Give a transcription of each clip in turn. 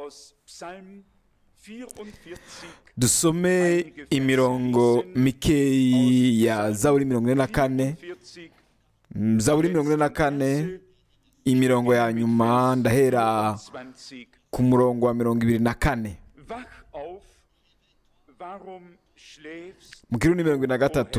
aus Psalm 44 dusome imirongo mikeyi ya zaburi mirongo ine na kane 44 Mm, zaburi mirongo ine na kane imirongo ya nyuma ndahera 20 ku murongo wa mirongo ibiri na kane Wach auf, warum schläfst mu kirundi mirongo ibiri na gatatu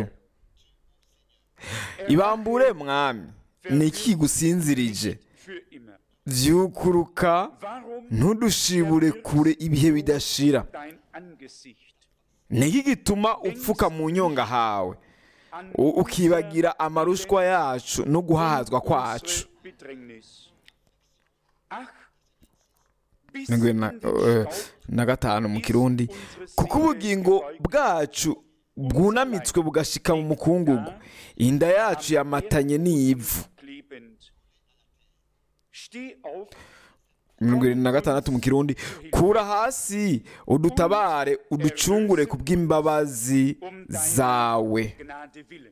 ibambure mwami ni iki kigusinzirije für immer? vyukuruka Warum ntudushibure kure ibihe bidashira dein Angesicht ni iki gituma upfuka mu nyonga hawe an u- ukibagira amarushwa yacu no guhahazwa kwacu unsere Bedrängnis? Ach, bis mirongo ibiri na- in den eh, Staub na gatanu mu kirundi kuko ubugingo bwacu bwunamitswe bugashika mu mukungugu inda yacu yamatanye n'ivu klebend. Steh auf, mirongo irindwi na gatandatu mu kirundi kura hasi udutabare uducungure ku bw'imbabazi um deiner zawe Gnade willen.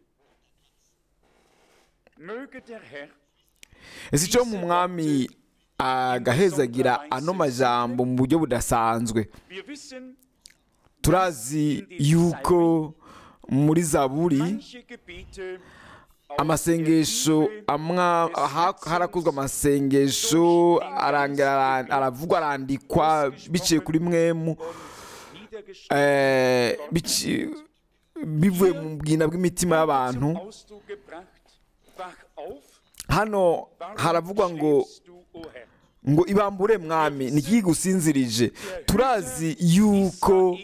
Möge der Herr ese icyo mu mwami agahezagira ano majambo mu buryo budasanzwe Wir wissen, turazi yuko muri zaburi manche Gebete aus amasengesho der Tiefe amwa des ha- Herzens harakozwe amasengesho arangira ara- aravugwa arandikwa biciye kuri mwemu und niedergeschrieben eh, bici- bivuye mu bwina bw'imitima y'abantu zum Ausdruck gebracht. Wach auf, hano warum haravugwa ngo schläfst du, o Herr? ngo ibambure mwami ni iki gusinzirije turazi yuko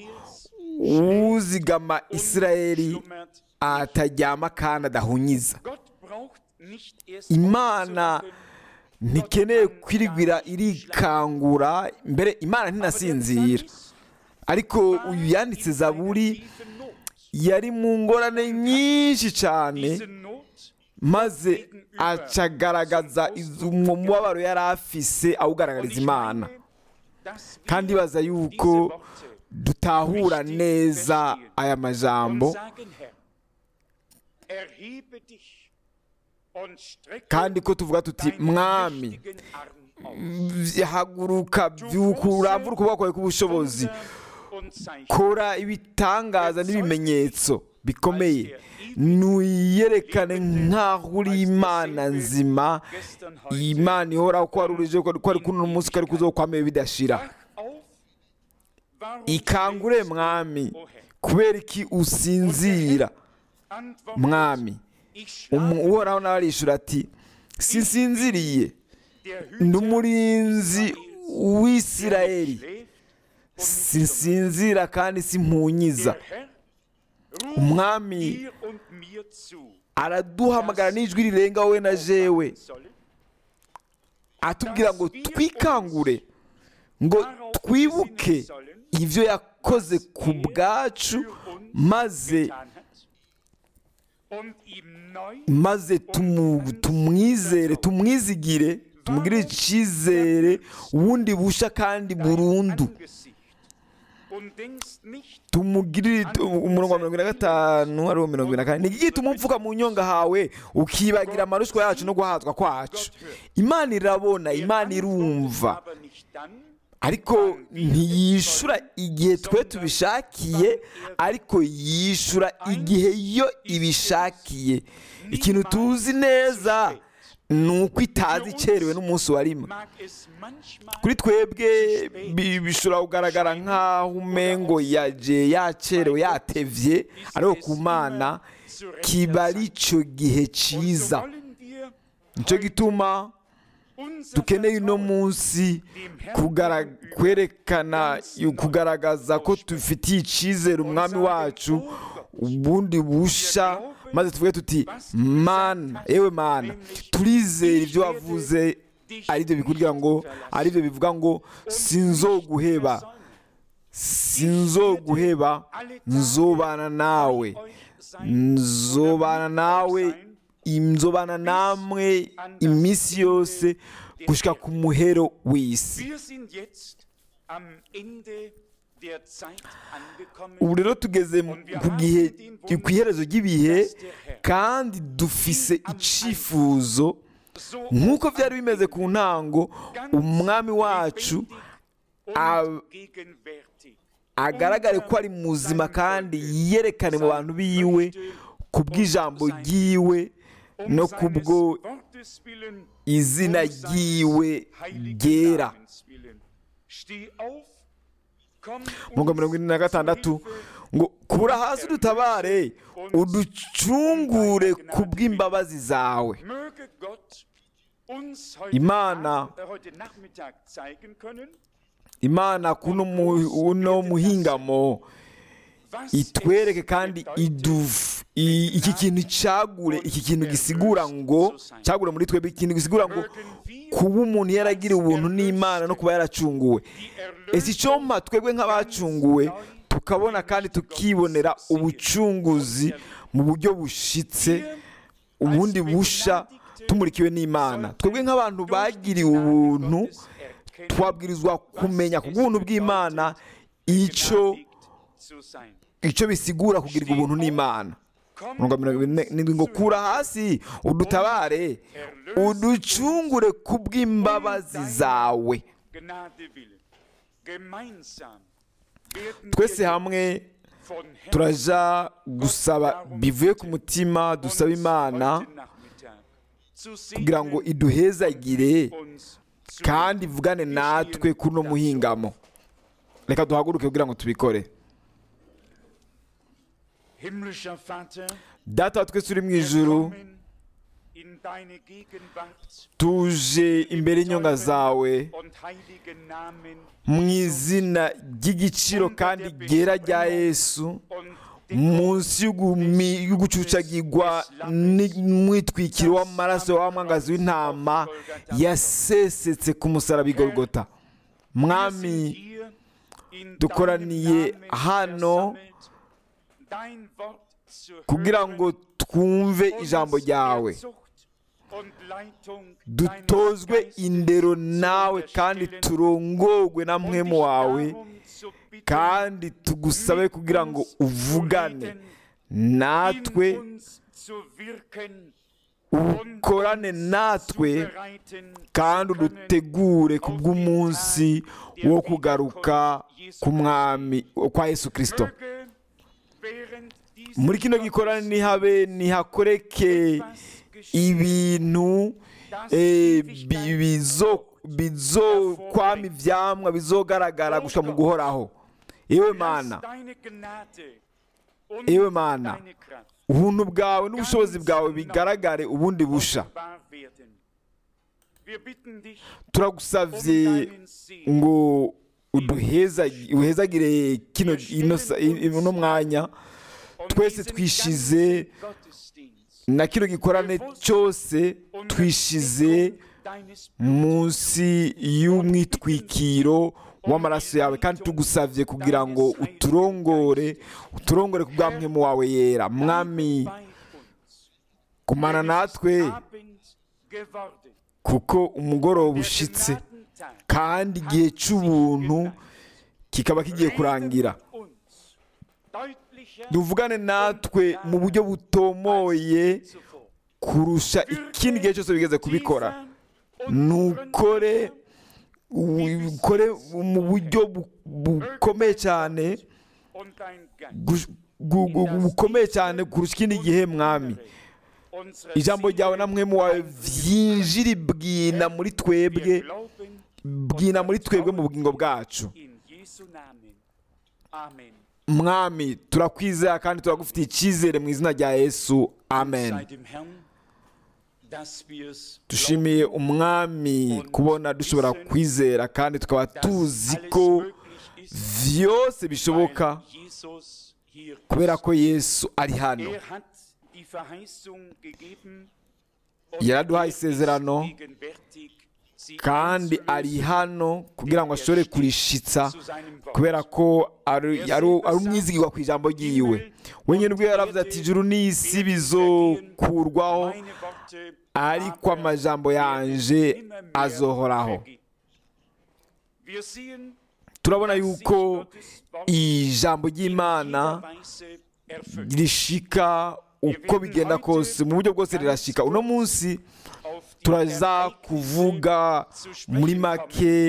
uzigama isirayeli Schlummert. ataryama kandi adahunyiza Gott braucht nicht erst imana aufzuwachen, ntikeneye kwirigwira irikangura mbere imana ntinasinzira ariko uyu yanditse zaburi yari mu ngorane nyinshi cyane Diese Not maze acagaragaza uwo mubabaro yari afise awugaragariza imana dass wir kandi baza diese yuko Worte dutahura neza aya und majambo sagen, Herr, erhebe dich und strecke kandi ko tuvuga tuti deinen mwami mächtigen Arm aus. haguruka byuka uramvura ukuboko kwawe k'ubushobozi Wunder und Zeichen. kora ibitangaza n'ibimenyetso bikomeye nuyerekane nk'aho uri imana nzima Gestern, heute. imana ihoraho ko wari urije ko ari kuno munsi ko ari kuzokwameye bidashira Wach auf, warum ikangure schläfst du, mwami o Herr? kubera iki usinzira Antwortet, mwami ich schlafe, Umu- uhoraho nawe arishura ati sinsinziriye der Hüter ndi umurinzi w'isirayeli schläft sinsinzira kandi simpunyiza Der Herr ruft umwami dir und mir zu, araduhamagara n'ijwi rirenga wowe na jewe sollen, atubwira ngo twikangure ngo twibuke ibyo yakoze ku bwacu maze getan hat, und ihm neu maze tumu- tumwizere tumwizigire tumugirire icyizere ubundi busha kandi burundu Angesicht und denkst nicht tumugirire umurongo wa mirongo ine na gatanu ariwo mirongo ine na kane ni iki gituma upfuka mu nyonga hawe ukibagira amarushwa yacu no guhatwa kwacu imana irabona imana irumva aber nicht dann, ariko ntiyishura igihe twe tubishakiye ariko yishura igihe yo ibishakiye ikintu tuzi neza ni uko itazi ikerewe n'umunsi wa rimwe mag es manchmal kuri twebwe bi- bishobora kugaragara nk'aho umengo yaje yacerewe yatevye ariko ku mana kiba ari cyo gihe und so cyiza wollen wir nicyo gituma unser dukeneye uno Vertrauen munsi kugara- kwerekana kugaragaza ko dufitiye icyizere umwami wacu ubundi busha maze tuvuge tuti mana yewe mana turizera ibyo wavuze aribyo bikubwira ngo aribyo bivuga ngo sinzoguheba sinzoguheba nzobana nawe nzobana nawe nzobana namwe iminsi yose gushyika ku muhero w'isi Wir sind jetzt am Ende der Zeit angekommen. ubu rero tugeze mu- ku gihe ku iherezo ry'ibihe kandi dufise icyifuzo So nk'uko byari bimeze ku ntango umwami wacu ab- gegenwärtig. agaragare ko ari muzima kandi yerekane mu bantu biwe ku bw'ijambo ryiwe Um no seines kubwo Wortes willen, izina um seines ryiwe heiligen ryera Namens willen. Steh auf, komm umurongo uns mirongo ine na zu gatandatu Hilfe, ngo kubura hasi udutabare uducungure ku bw'imbabazi zawe Möge Gott uns heute, Imana- Abend, äh, heute Nachmittag zeigen können, imana kuno mu- uno muhingamo was itwereke es kandi bedeutet, iduf i- iki kintu cyagure iki kintu gisigura ngo cyagure muri twebwe ikintu gisigura ngo mögen wir kuba umuntu yaragira ubuntu n'imana no kuba yaracunguwe die ese icyo mpa twebwe nk'abacunguwe tukabona kandi tukibonera ubucunguzi mu buryo bushitse ubundi busha tumurikiwe n'imana twebwe nk'abantu bagiriwe ubuntu twabwirizwa kumenya ku bw'ubuntu bw'imana icyo icyo bisigura kugirirwa ubuntu n'imana mirongo mirongo ine n'indwi ngo kura hasi udutabare uducungure ku bw'imbabazi zawe twese hamwe turaja gusaba bivuye ku mutima dusaba imana kugira ngo iduhezagire kandi ivugane natwe kuri uno muhingamo reka duhaguruke kugira ngo tubikore Himmlischer Vater, data wa twese uri mu ijuru kommen in deine Gegenwart tuje imbere y'inyonga zawe und heiligen Namen mu izina ry'igiciro kandi ryera rya yesu und munsi y'ugumi- y'ugucucagirwa n'umwitwikiro w'amaraso w'amwangazi w'intama yasesetse ku musaraba i Golgotha mwami hier in dukoraniye deinem Namen hano versammelt, dein Wort zu kugira hören, ngo twumve uns ijambo ryawe der Zucht und Leitung dutozwe deines Geistes indero zu nawe kandi unterstellen turongorwe na und mwemu dich wawe darum zu bitten, kandi tugusabe kugira ngo uvugane natwe in uns zu wirken ukorane natwe kandi udutegure ku bw'umunsi wo kugaruka ku mwami kwa yesu kirisito muri kino gikorane ntihabe ntihakoreke ibintu eh, bi- bizo bizokwama ivyamwa bizogaragara gushika mu guhoraho ewe mana Ewe Mana, ubuntu bwawe n'ubushobozi bwawe bigaragare ubundi busha turagusavye ngo uduhezagi- uhezagire kino ino sa- i- uno mwanya twese twishize na kino gikorane cyose twishize munsi y'umwitwikiro w'amaraso yawe kandi tugusavye kugira ngo uturongore uturongore ku bwamwemu wawe yera mwami kumana natwe kuko umugoroba ushitse kandi igihe cy'ubuntu kikaba kigiye kurangira duvugane natwe mu buryo butomoye kurusha ikindi gihe cyose bigeze kubikora nukore ukore mu buryo bu- bukomeye cyane gu- gu- gu- bukomeye cyane kurusha ikindi gihe mwami ijambo ryawe na mwemu wawe vyinjira bwina muri twebwe bwina muri twebwe mu bugingo bwacu mwami turakwizera kandi turagufitiye icyizere mu izina rya yesu amen dushimiye umwami kubona dushobora kwizera kandi tukaba tuzi ko vyose bishoboka kubera ko yesu ari hano yaraduhaye isezerano kandi ari hano kugira ngo ashobore kurishitsa kubera ko ari ari- ari umwizigirwa ku ijambo ryiwe wenyine ubwo yaravuze ati ijuru n'isi bizokurwaho ariko amajambo yanje azohoraho turabona yuko ijambo ry'imana rishika uko bigenda kose mu buryo bwose rirashika uno munsi turaza kuvuga muri make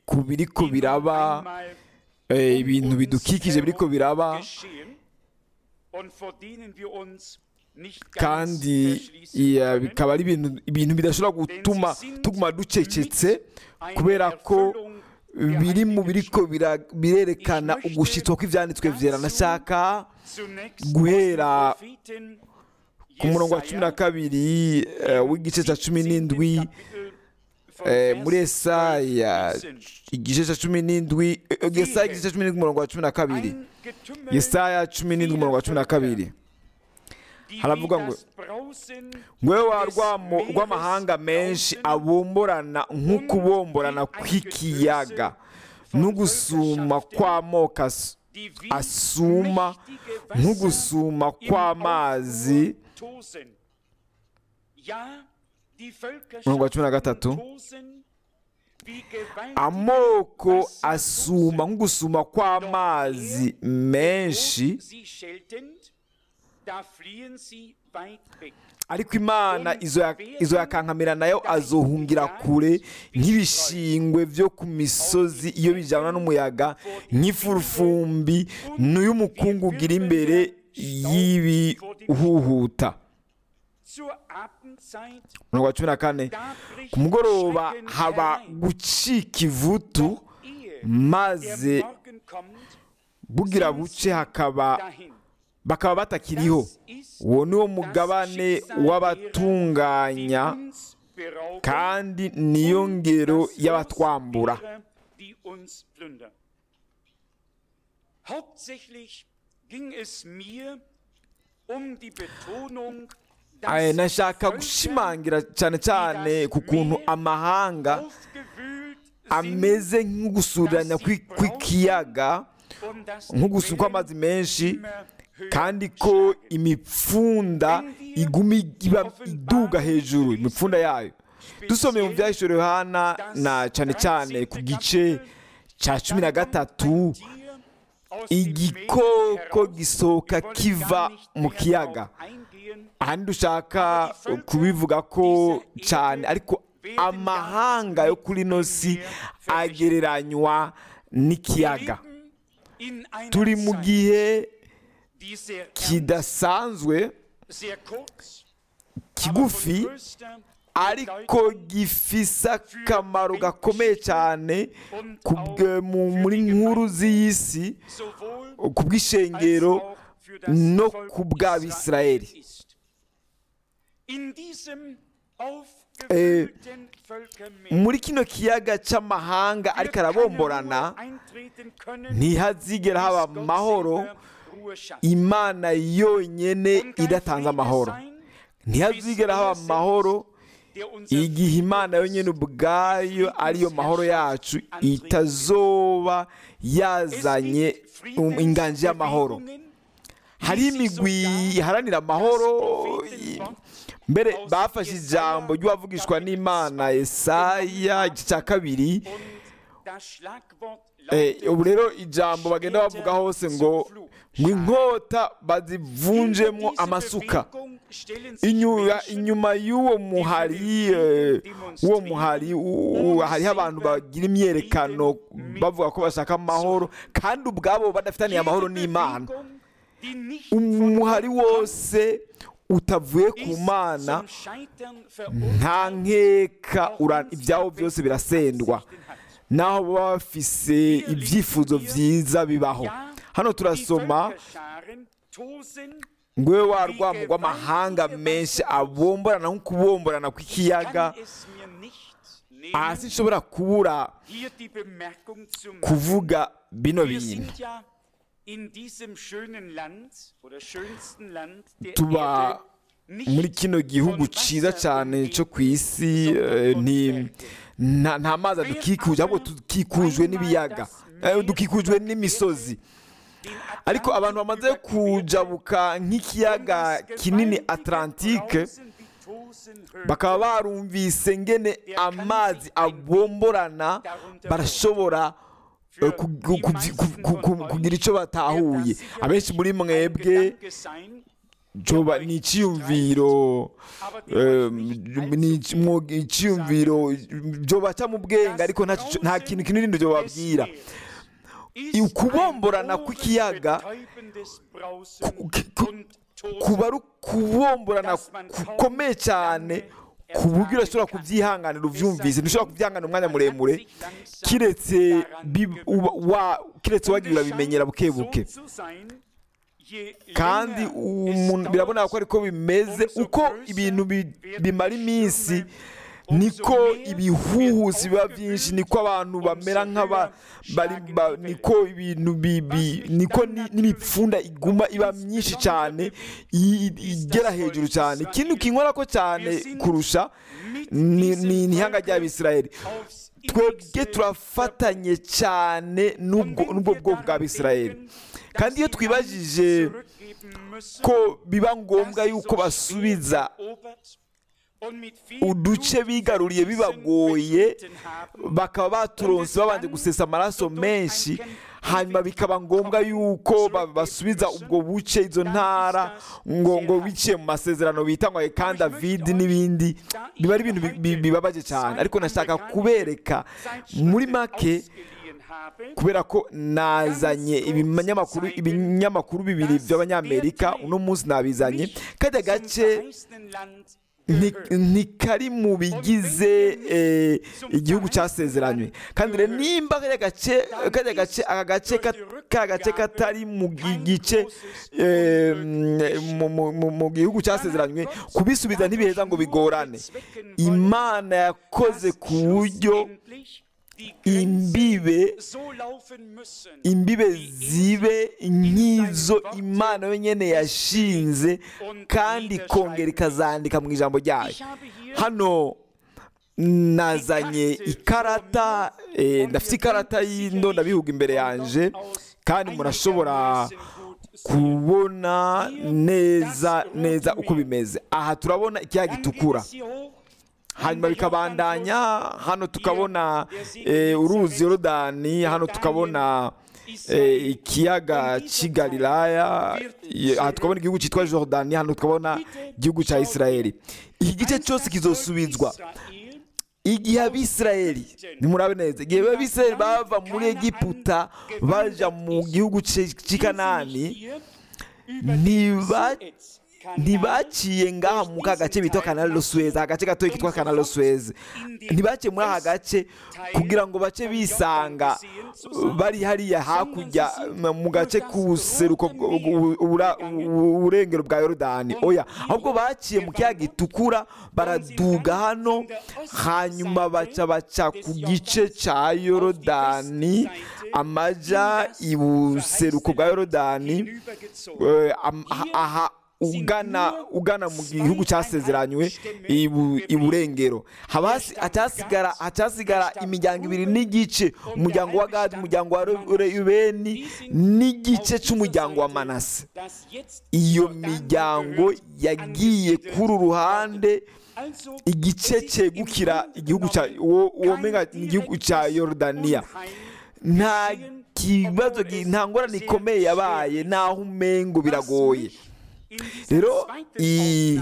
ku biriko die nun biraba einmal eh, um ibintu uns bidukikije biriko herum biraba geschehen und vor denen wir uns nicht ganz kandi verschließen iya, können. bikaba ari ibintu ibintu bidashobora gutuma tuguma ducecetse kubera ko biri mu biriko bira- birerekana ugushitwa kw'ivyanditswe vyera ndashaka Zunächst guhera aus dem Propheten ku murongo wa cumi na Jesaja, kabiri eh, w'igice cya cumi 17. n'indwi Kapitel von eh, Vers muri esaya 12 igice cya cumi n'indwi eh, yesaya igice cya cumi n'indwi umurongo wa cumi na kabiri Ein Getümmel yesaya cumi n'indwi umurongo wa cumi na kabiri die haravuga wie ngo, das Brausen ngwewe wa des rwamo- Meeres rw'amahanga menshi brausen abomborana nk'ukubomborana kw'ikiyaga n'ugusuma kw'amoko as- die wie asuma mächtige Wasser nk'ugusuma im kw'amazi Aufruhr tosen. Ja, die Umurongo wa cumi na gatatu. Völkerschaften tosen, wie gewaltige amoko Wasser asuma tosen. nk'ugusuma kw'amazi menshi Wo sie scheltend, da fliehen sie weit weg. ariko imana izo ya- izo yakankamira nayo azohungira kure nk'ibishingwe byo ku misozi iyo bijyana n'umuyaga nk'ifurufumbi n'uy'umukungu ugira imbere y'ibihuhuta Zur Abendzeit, umurongo wa cumi na kane da bricht ku mugoroba Schrecken haba herein. gucika ivutu Doch ehe maze der Morgen kommt, bugira buce hakaba dahin. bakaba batakiriho Das ist uwo ni wo das mugabane Schicksal w'abatunganya derer, die uns berauben kandi niyo und ngero das Los y'abatwambura derer, die uns plündern. Hauptsächlich ging es mir um die Betonung, Aya, dass nashaka Völker gushimangira cyane cyane ku kuntu amahanga aufgewühlt sind ameze nk'ugusuranya kw'i- kw'ikiyaga und dass die nk'ugusuka Wellen amazi menshi immer höher kandi ko schlagen. imipfunda iguma iba iduga hejuru imipfunda yayo dusomeye mu byahishuro yohana na cyane cyane ku gice cya cumi na gatatu igikoko gisohoka kiva mu kiyaga ahandi dushaka kubivuga ko cyane ariko amahanga yo kuri ino si agereranywa n'ikiyaga turi mu gihe kidasanzwe kigufi ariko gifise akamaro gakomeye cyane ku bwe- mu- muri nkuru z'isi ku bw'ishengero no ku bw'abisirayeli Eh, muri kino kiyaga cy'amahanga ariko arabomborana ntihazigera haba amahoro imana yonyine idatanze amahoro ntihazigera haba amahoro igihe imana yonyine ubwayo ariyo mahoro yacu itazoba yazanye um- inganji y'amahoro hari imigwi iharanira amahoro i- mbere bafashe ijambo ry'uwavugishwa n'imana Yesaya igice cya kabiri Eh, ubu rero ijambo bagenda bavuga hose ngo ngo inkota bazivunjemo amasuka inyuma inyuma y'uwo muhari eh, uwo muhari u- u- hariho abantu bagira imyerekano bavuga ko bashaka amahoro kandi ubwabo badafitaniye amahoro n'imana umuhari wose utavuye ku mana nta nkeka ura- ibyawo byose birasendwa naho baba bafise ibyifuzo byiza bibaho hano turasoma ngo we wa rwamo rw'amahanga menshi abomborana nk'ukubomborana kw'ikiyaga hasi nshobora kubura kuvuga bino bintu tuba muri kino gihugu cyiza cyane cyo ku isi eh, ni- nta nta mazi adukikuje ahubwo dukikujwe n'ibiyaga eh, dukikujwe n'imisozi ariko abantu bamaze kujabuka nk'ikiyaga kinini atlantike bakaba barumvise ngene amazi abomborana barashobora eh, ku- ku- ku- ku- ku- kugira icyo batahuye abenshi muri mwebwe coba ni icyiyumviro eh, ni iki- mwo- icyiyumviro byobaca mu bwenge ariko nta- nta kintu kinini byobabwira ukubomborana kw'ikiyaga ku- ku- kuba ari ukubomborana gukomeye cyane ku buryo urashobora kubyihanganira ubyumvise ntushobora kubyihanganira umwanya muremure kiretse bi- uba- wa- kiretse wagiye urabimenyera buke buke kandi umuntu birabona ko ariko bimeze uko ibintu bi- bimara iminsi niko ibihuhusi biba byinshi niko abantu bamera nk'aba bari- ba- niko ibintu bi- bi- niko ni- n'imipfunda iguma iba myinshi cyane i- i- igera hejuru cyane ikintu kinkora ko cyane kurusha ni ni- ni ihanga ry'abisirayeli twebwe turafatanye cyane n'ubwo n'ubwo bwoko bw'abisirayeli kandi iyo twibajije ko biba ngombwa yuko basubiza uduce bigaruriye bibagoye bakaba baturonse babanje gusesa amaraso menshi hanyuma bikaba ngombwa yuko ba- basubiza ubwo buce izo ntara ngo ngo biciye mu masezerano bita ngo kandi davidi n'ibindi biba ari ibintu bi- bi- bibabaje cyane ariko nashaka kubereka muri make kubera ko nazanye ibinyamakuru ibinyamakuru bibiri by'abanyamerika uno munsi nabizanye kajya gace nti- ntikari mu bigize eh, igihugu cyasezeranywe kandi rero nimba kajya gace kajya gace aka gace ka- ka gace katari mu gi- gice eh, mu- mu- mu- mu gihugu cyasezeranywe kubisubiza ntibiheza ngo bigorane imana yakoze ku buryo imbibe imbibe zibe nk'izo imana yonyine yashinze kandi ikongera ikazandika mu ijambo ryayo hano nazanye ikarata eh, ndafite ikarata y'indondabihugu imbere yanjye kandi murashobora kubona neza neza uko bimeze aha turabona ikiyaga gitukura hanyuma bikabandanya hano tukabona eh, uruzi yorodani hano tukabona eh, ikiyaga cy'i galilaya ye- aha tukabona igihugu cyitwa jordani hano tukabona igihugu cya isirayeli iki gice cyose kizosubizwa igihe abisirayeli nimurabe neza igihe abisirayeli bava muri egiputa baja mu gihugu cy'i cy'i kanani ntiba ntibaciye ngaha mu ka gace bitwa kanalo suez agace gatoya kitwa kanalo suez ntibaciye muri aka gace kugira ngo bace bisanga uh, bari hariya hakurya m- mu gace k'ubuseruko bw- u- ubura- u- uburengero bwa yorodani oya ahubwo baciye mu kiyaga gitukura baraduga hano hanyuma baca baca ku gice cya yorodani amaja ibuseruko bwa yorodani eh, am- aha- aha ugana ugana mu gihugu cyasezeranywe ibu- iburengero haba hasi- hacyasigara hacyasigara imiryango ibiri n'igice umuryango wa gadi umuryango wa Ru- rubeni n'igice cy'umuryango wa manase iyo miryango yagiye kuri uru ruhande igice cyegukira igihugu cya uwo uwo menga ni igihugu cya yorodaniya nta kibazo gi- nta ngorane ikomeye yabaye naho umengo biragoye rero i-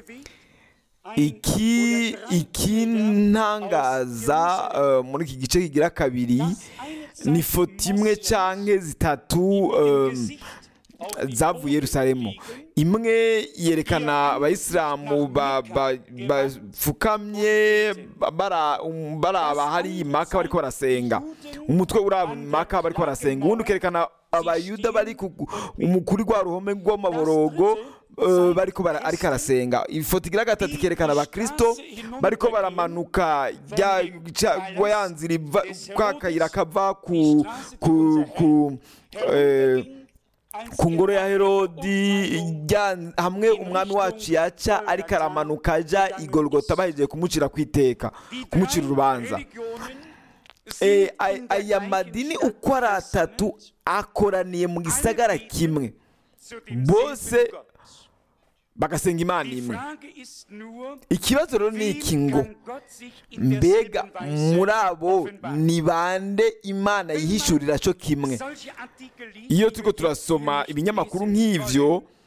iki iki ntangaza eh, muri iki gice kigira kabiri ni foto imwe cyangwa zitatu eh, zavuye Yerusalemu imwe yerekana abayisilamu ba- ba- bapfukamye bara- um, baraba hari imaka bariko barasenga umutwe uraba imaka bariko barasenga ubundi ukerekana abayuda bari ku- mu- kuri rwa ruhome rw'amaborogo eh, bariko bara- ariko arasenga ifoto igira gatatu ikerekana abakristo bariko baramanuka rya ca- rwa ya nzira iva kwa kayira kava ku ku ku eh, ku ngoro ya herodi ijya- hamwe umwami wacu yaca ariko aramanuka ajya igorogota bahejeje kumucira ku iteka kumucira urubanza Eh, ay- aya madini uko ari atatu akoraniye mu gisagara kimwe bose bagasenga imana imwe ikibazo rero ni iki ngo mbega muri abo ni bande imana yihishurira cyo kimwe iyo turiko turasoma ibinyamakuru nk'ivyo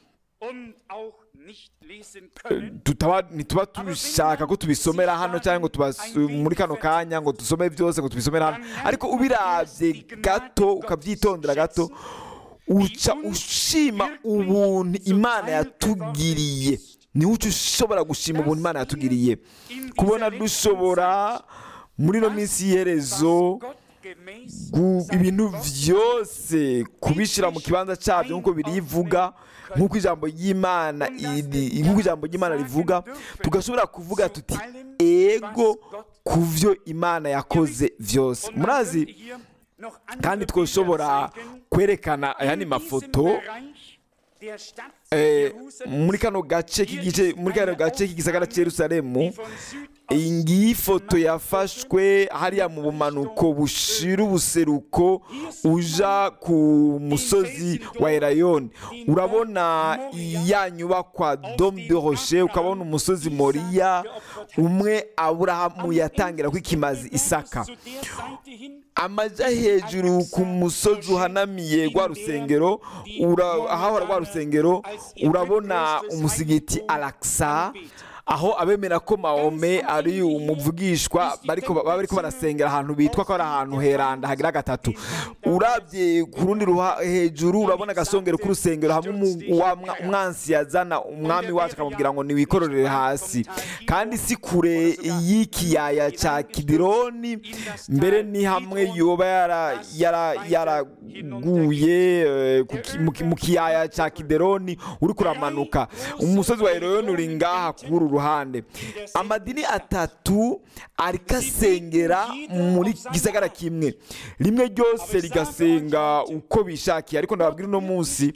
und auch nicht lesen können. tutaba ntituba tubishaka ko tubisomera hano cyangwa ngo tubas- muri kano kanya ngo dusome byose ngo tubisomere hano ariko ubirabye gato ukabyitondera gato uca ushima ubuntu imana yatugiriye niho uca ushobora gushima ubuntu imana yatugiriye kubona dushobora muri ino minsi y'iherezo Gottgemäß gu- ibintu byose kubishyira mu kibanza cyabyo nk'uko birivuga nk'uko ijambo ry'imana iri- nk'uko ijambo ry'imana rivuga tugashobora kuvuga tuti ego ku byo imana yakoze byose Und man murazi könnte hier noch andere kandi Bilder twoshobora zeigen. kwerekana aya ni In diesem mafoto Bereich der Stadt eh, Jerusalem, muri kano gace k'igice muri kano gace k'igisagara cya yerusalemu die von Süd iyi ngiyi foto yafashwe hariya mu bumanuko bushira ubuseruko uja ku musozi wa erayoni urabona ya nyubakwa dome de roche ukabona umusozi moriya umwe aburahamu yatangira ko ikimazi isaka zu der Seite hin amaja hejuru ku musozi uhanamiye rwa rusengero ura- ahahora rwa rusengero urabona umusigiti alaksa aho abemera ko mahome ari umuvugishwa bariko baba bariko barasengera ahantu bitwa ko ari ahantu heranda hagira gatatu urabye ku rundi ruha hejuru urabona agasongero k'urusengero hamwe umu- wa mwa- umwansi yazana umwami wacu akamubwira ngo niwikororere hasi kandi si kure y'ikiyaya cya kidironi mbere ni hamwe yoba yara- yara- yaraguye eh, ku ki- mu ki- mu kiyaya cya kideroni uri kuramanuka umusozi wa eroni uri ngaha kuri uru ruhande amadini atatu ariko asengera muri gisagara kimwe rimwe ryose rigasenga uko bishakiye ariko ndababwira uno munsi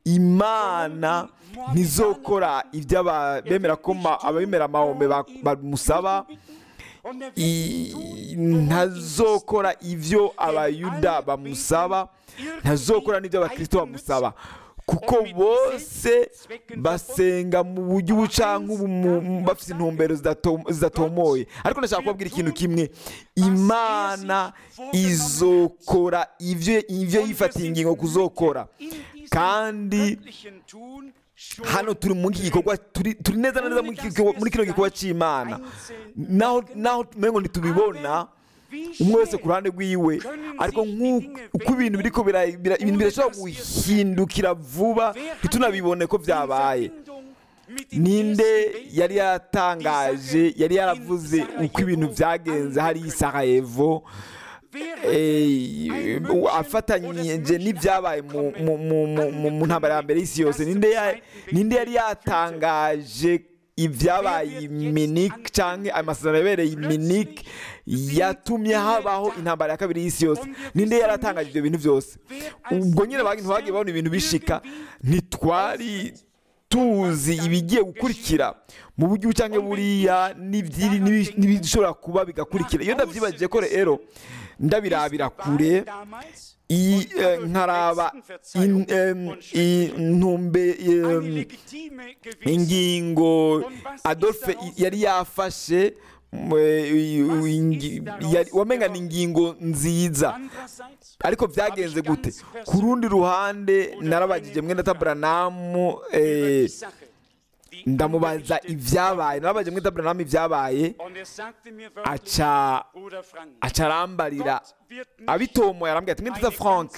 imana ntizokora ibyo aba- bemera ko ma- abemera mahome ba- bamusaba und er wird i- ntazokora ibyo abayuda bamusaba ntazokora n'ibyo abakristo bamusaba kuko bose basenga mu buryo ubucanka ubu mu- mu- bafite intumbero zidato- zidatomoye ariko ndashaka kubabwira ikintu kimwe imana izokora ibyo ibyo yifatiye ingingo kuzokora in diesem kandi göttlichen Tun schon hano turi muri iki gikorwa turi turi neza na neza muri iki gikorwa- muri kino gikorwa cy'imana naho naho tumengo ntitubibona umwe wese ku ruhande rwiwe ariko nk'uko uko ibintu biriko bira- bira- ibintu birashobora guhindukira vuba ntitunabibone ko byabaye ninde yari yatangaje yari yaravuze uko ibintu byagenze hari i sarajevo eh, afatanyije n'ibyabaye mu- mu- mu- mu- mu- mu ntambara ya mbere y'isi yose ninde ya- ninde yari yatangaje ibyabaye i minike cyangwa amasezerano yabereye i minike yatumye habaho intambara ya kabiri y'isi yose ninde yari atangaje ibyo bintu byose ubwo nyine ba- ntibagiye babona ibintu bishika ntitwari tuzi ibigiye gukurikira mu buryo cyangwa buriya n'ibyiri- n'ibi- n'ibishobora kuba bigakurikira iyo ndabyibagije ko rero ndabirabira kure iyi eh, nkaraba in- em, intumbe em, ingingo adolphe i- yari yafashe mm, eh, i- ingi- yari- wamenga ni ingingo nziza ariko byagenze gute ku rundi ruhande narabagije mwenda taburanamu eh, ndamubaza ibyabaye narabagije mwenda taburanamu ibyabaye aca aca arambarira abitomoye arambwira ati mwenda frank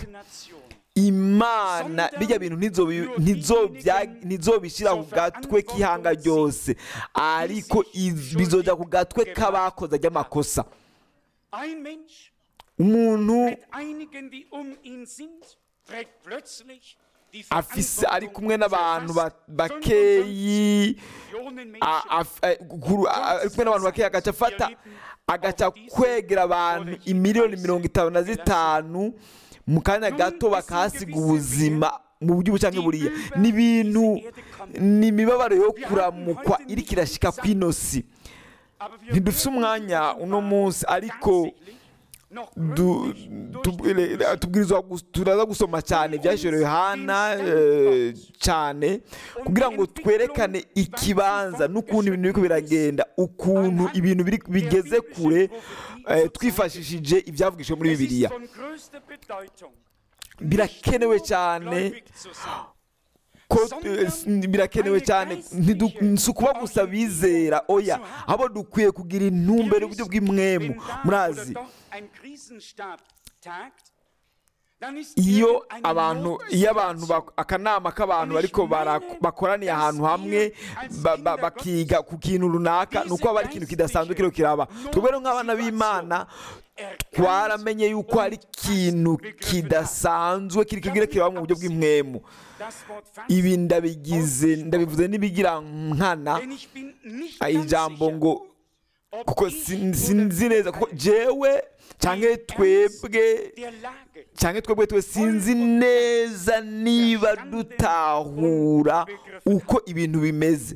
imana bijya bintu ntizobi- ntizobya- ntizobishyira ku gatwe k'ihanga ryose ariko iz- bizojya ku gatwe k'abakoze ry'amakosa Ein Mensch umuntu mit einigen, die um ihn sind, trägt plötzlich die afise ari kumwe n'abantu ba- Verantwortung, bakeyi Millionen a- Menschen af- eh, guru- a- ari kumwe n'abantu bakeyi agaca afata agaca kwegera abantu imiliyoni mirongo itanu na zitanu mu kanya gato bakahasiga ubuzima mu buryo bucange buriya ni ibintu ni imibabaro yo kuramukwa iri kirashyika ku inosi Aber wir ntidufite umwanya uno munsi ariko tatsächlich noch du- gründlich tu- durch die eh, tubwirizwa gus- turaza gusoma cyane ibyashyiriwe yohana eh, cyane kugira ngo twerekane ikibanza n'ukuntu ibintu biriko biragenda ukuntu ibintu biri- bigeze kure eh, twifashishije ibyavugishijwe muri Es ist bibiliya von größter Bedeutung, birakenewe nicht nur cyane gläubig zu sein, ko eh, s- birakenewe cyane Ntidu- si ukuba gusa bizera oya abo dukwiye kugira intumbero y'uburyo bw'imwemu murazi iyo abantu iyo abantu bak- akanama k'abantu bariko bara- bakoraniye ahantu hamwe ba- ba- bakiga ku kintu runaka ni uko haba hari ikintu kidasanzwe kiriho kiraba twebwe rero nk'abana b'imana twaramenye yuko hari ikintu kidasanzwe kiri kigira kiraba mu buryo bw'imwemu ibi ndabigize ndabivuze n'ibigira nkana ijambo ngo kuko sin- sinzi neza kuko jewe cyangwa twebwe cyangwa twebwe twe sinzi neza niba dutahura uko ibintu bimeze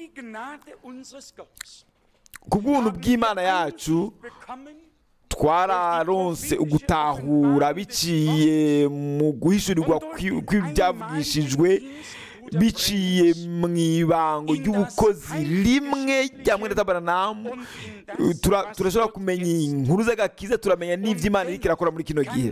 ku bw'ubuntu bw'imana yacu twararonse ugutahura biciye mu guhishurirwa kwi- kw'ibyavugishijwe biciye mu ibango ry'ubukozi rimwe rya mwene tabaranamu Tura- turashobora kumenya inkuru z'agakiza turamenya n'iby'imana iriko irakora muri kino gihe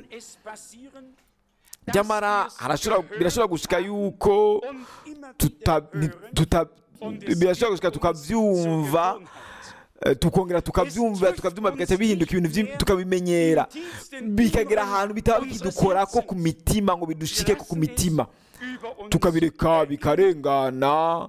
nyamara harashobora- birashobora gushika yuko tuta- ni- tuta- birashobora gushika tukabyumva eh, tukongera tukabyumva tukabyumva bigahita bihinduka ibintu byinshi, tukabimenyera bikagera ahantu bitaba bikidukora ko ku mitima ngo bidushike ko ku mitima tukabireka bikarengana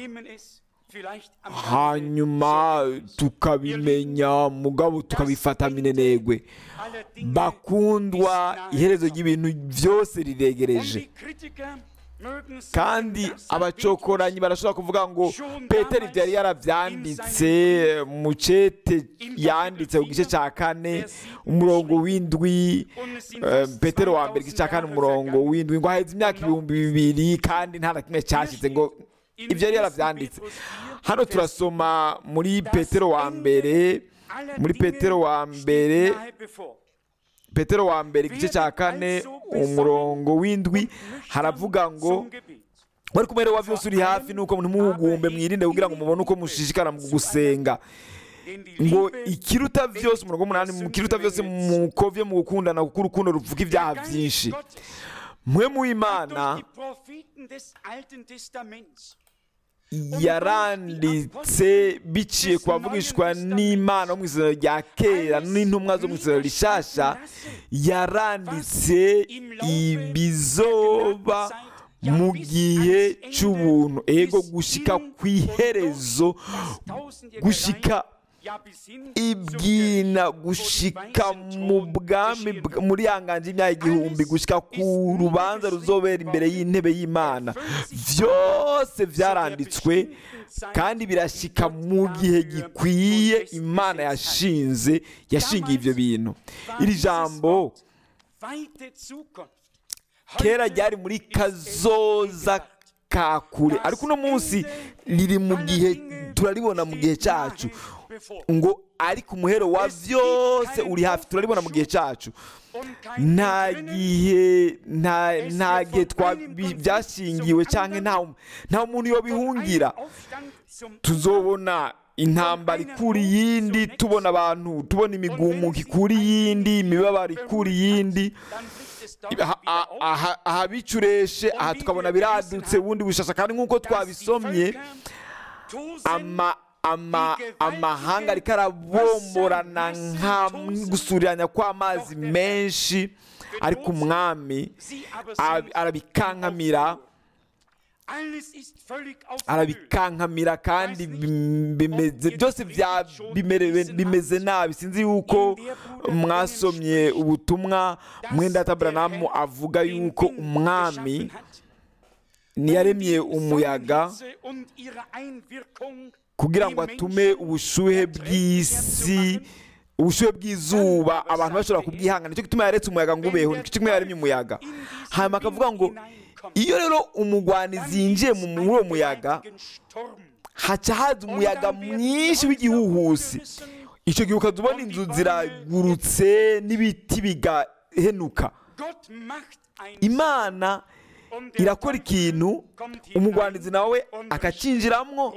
hanyuma tukabimenya mugabo tukabifata minenegwe bakundwa iherezo ry'ibintu byose riregereje kandi abacokoranyi barashobora kuvuga ngo petero ibyo yari yarabyanditse mu cete yanditse ku gice cya kane umurongo w'indwi eh, petero wa mbere igice cya kane umurongo w'indwi ngo haheze imyaka ibihumbi bibiri kandi nta na kimwe cyashyize ngo ibyo yari yarabyanditse hano turasoma muri petero wa mbere muri petero wa mbere petero wa mbere igice cya kane umurongo w'indwi haravuga ngo wari kumwe wa byose uri hafi nuko ntimuhugumbe mwirinde kugira ngo mubone uko mushishikara mu gusenga ngo ikiruta byose umurongo w'umunani mu kiruta byose mukovye mu gukundana kuko urukundo ruvuga ibyaha byinshi mwe mu imana yaranditse biciye ku bavugishwa n'imana wo mu isezerano rya kera n'intumwa zo mu isezerano rishasha yaranditse ibizoba mu gihe cy'ubuntu ego gushika ku iherezo gushika ibwina gushika mu bwami bwa- muri yanganje imyaka igihumbi gushika ku rubanza ruzobera imbere y'intebe y'imana byose byaranditswe kandi birashika mu gihe gikwiye imana yashinze yashingiye ibyo bintu iri jambo kera ryari muri kazoza ka kure ariko uno munsi riri mu gihe turaribona mu gihe cyacu ngo ariko umuhero wa byose uri hafi turaribona mu gihe cyacu nta gihe nta nta gihe twa bi- byashingiwe cyangwa nta nta muntu yobihungira tuzobona intambara ikura iyindi tubona abantu tubona imigumuko ikura iyindi imibabaro ikura iyindi aha- aha- aha- aha bicureshe aha tukabona biradutse ubundi bushasha kandi nk'uko twabisomye ama ama amahanga ariko arabomborana nka gusuriranya kw'amazi menshi ariko umwami arabi- arabikankamira arabikankamira kandi bim- bimeze byose bya bimerewe- bimeze nabi sinzi yuko mwasomye ubutumwa mwenda tabranamu avuga yuko umwami ntiyaremye umuyaga kugira ngo atume ubushuhe bw'isi ubushuhe bw'izuba abantu bashobora kubwihangana nicyo gituma yaretse umuyaga ngo ubeho nicyo gituma yaremye umuyaga hanyuma akavuga ngo iyo rero umugwanizi yinjiye mu muri uwo muyaga haca haza umuyaga mwinshi w'igihuhusi icyo gihe ukaza ubona inzu ziragurutse n'ibiti bigahenuka imana irakora ikintu umugwanizi nawe akacinjiramwo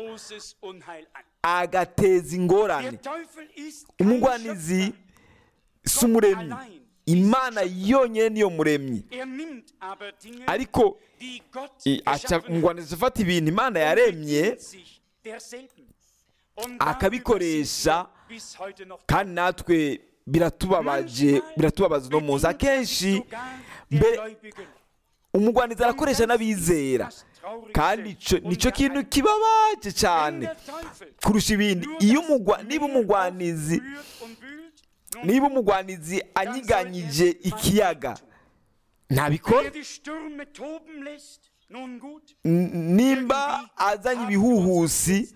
agateza ingorane umugwanizi si umuremyi imana yonyine niyo muremyi Er nimmt aber Dinge, ariko die Gott i- aca geschaffen hat, ngwaniza afata ibintu imana und yaremye bedient sich derselben. Und akabikoresha, darüber sind wir bis heute noch kandi natwe biratubabaje biratubabaza uno munsi akenshi mbere umugwanizi arakoresha n'abizera kandi ico nico kintu kibabaje cyane kurusha ibindi iyo umugwa niba umugwanizi niba umugwanizi anyiganyije ikiyaga ntabikora N- nimba azanye ibihuhusi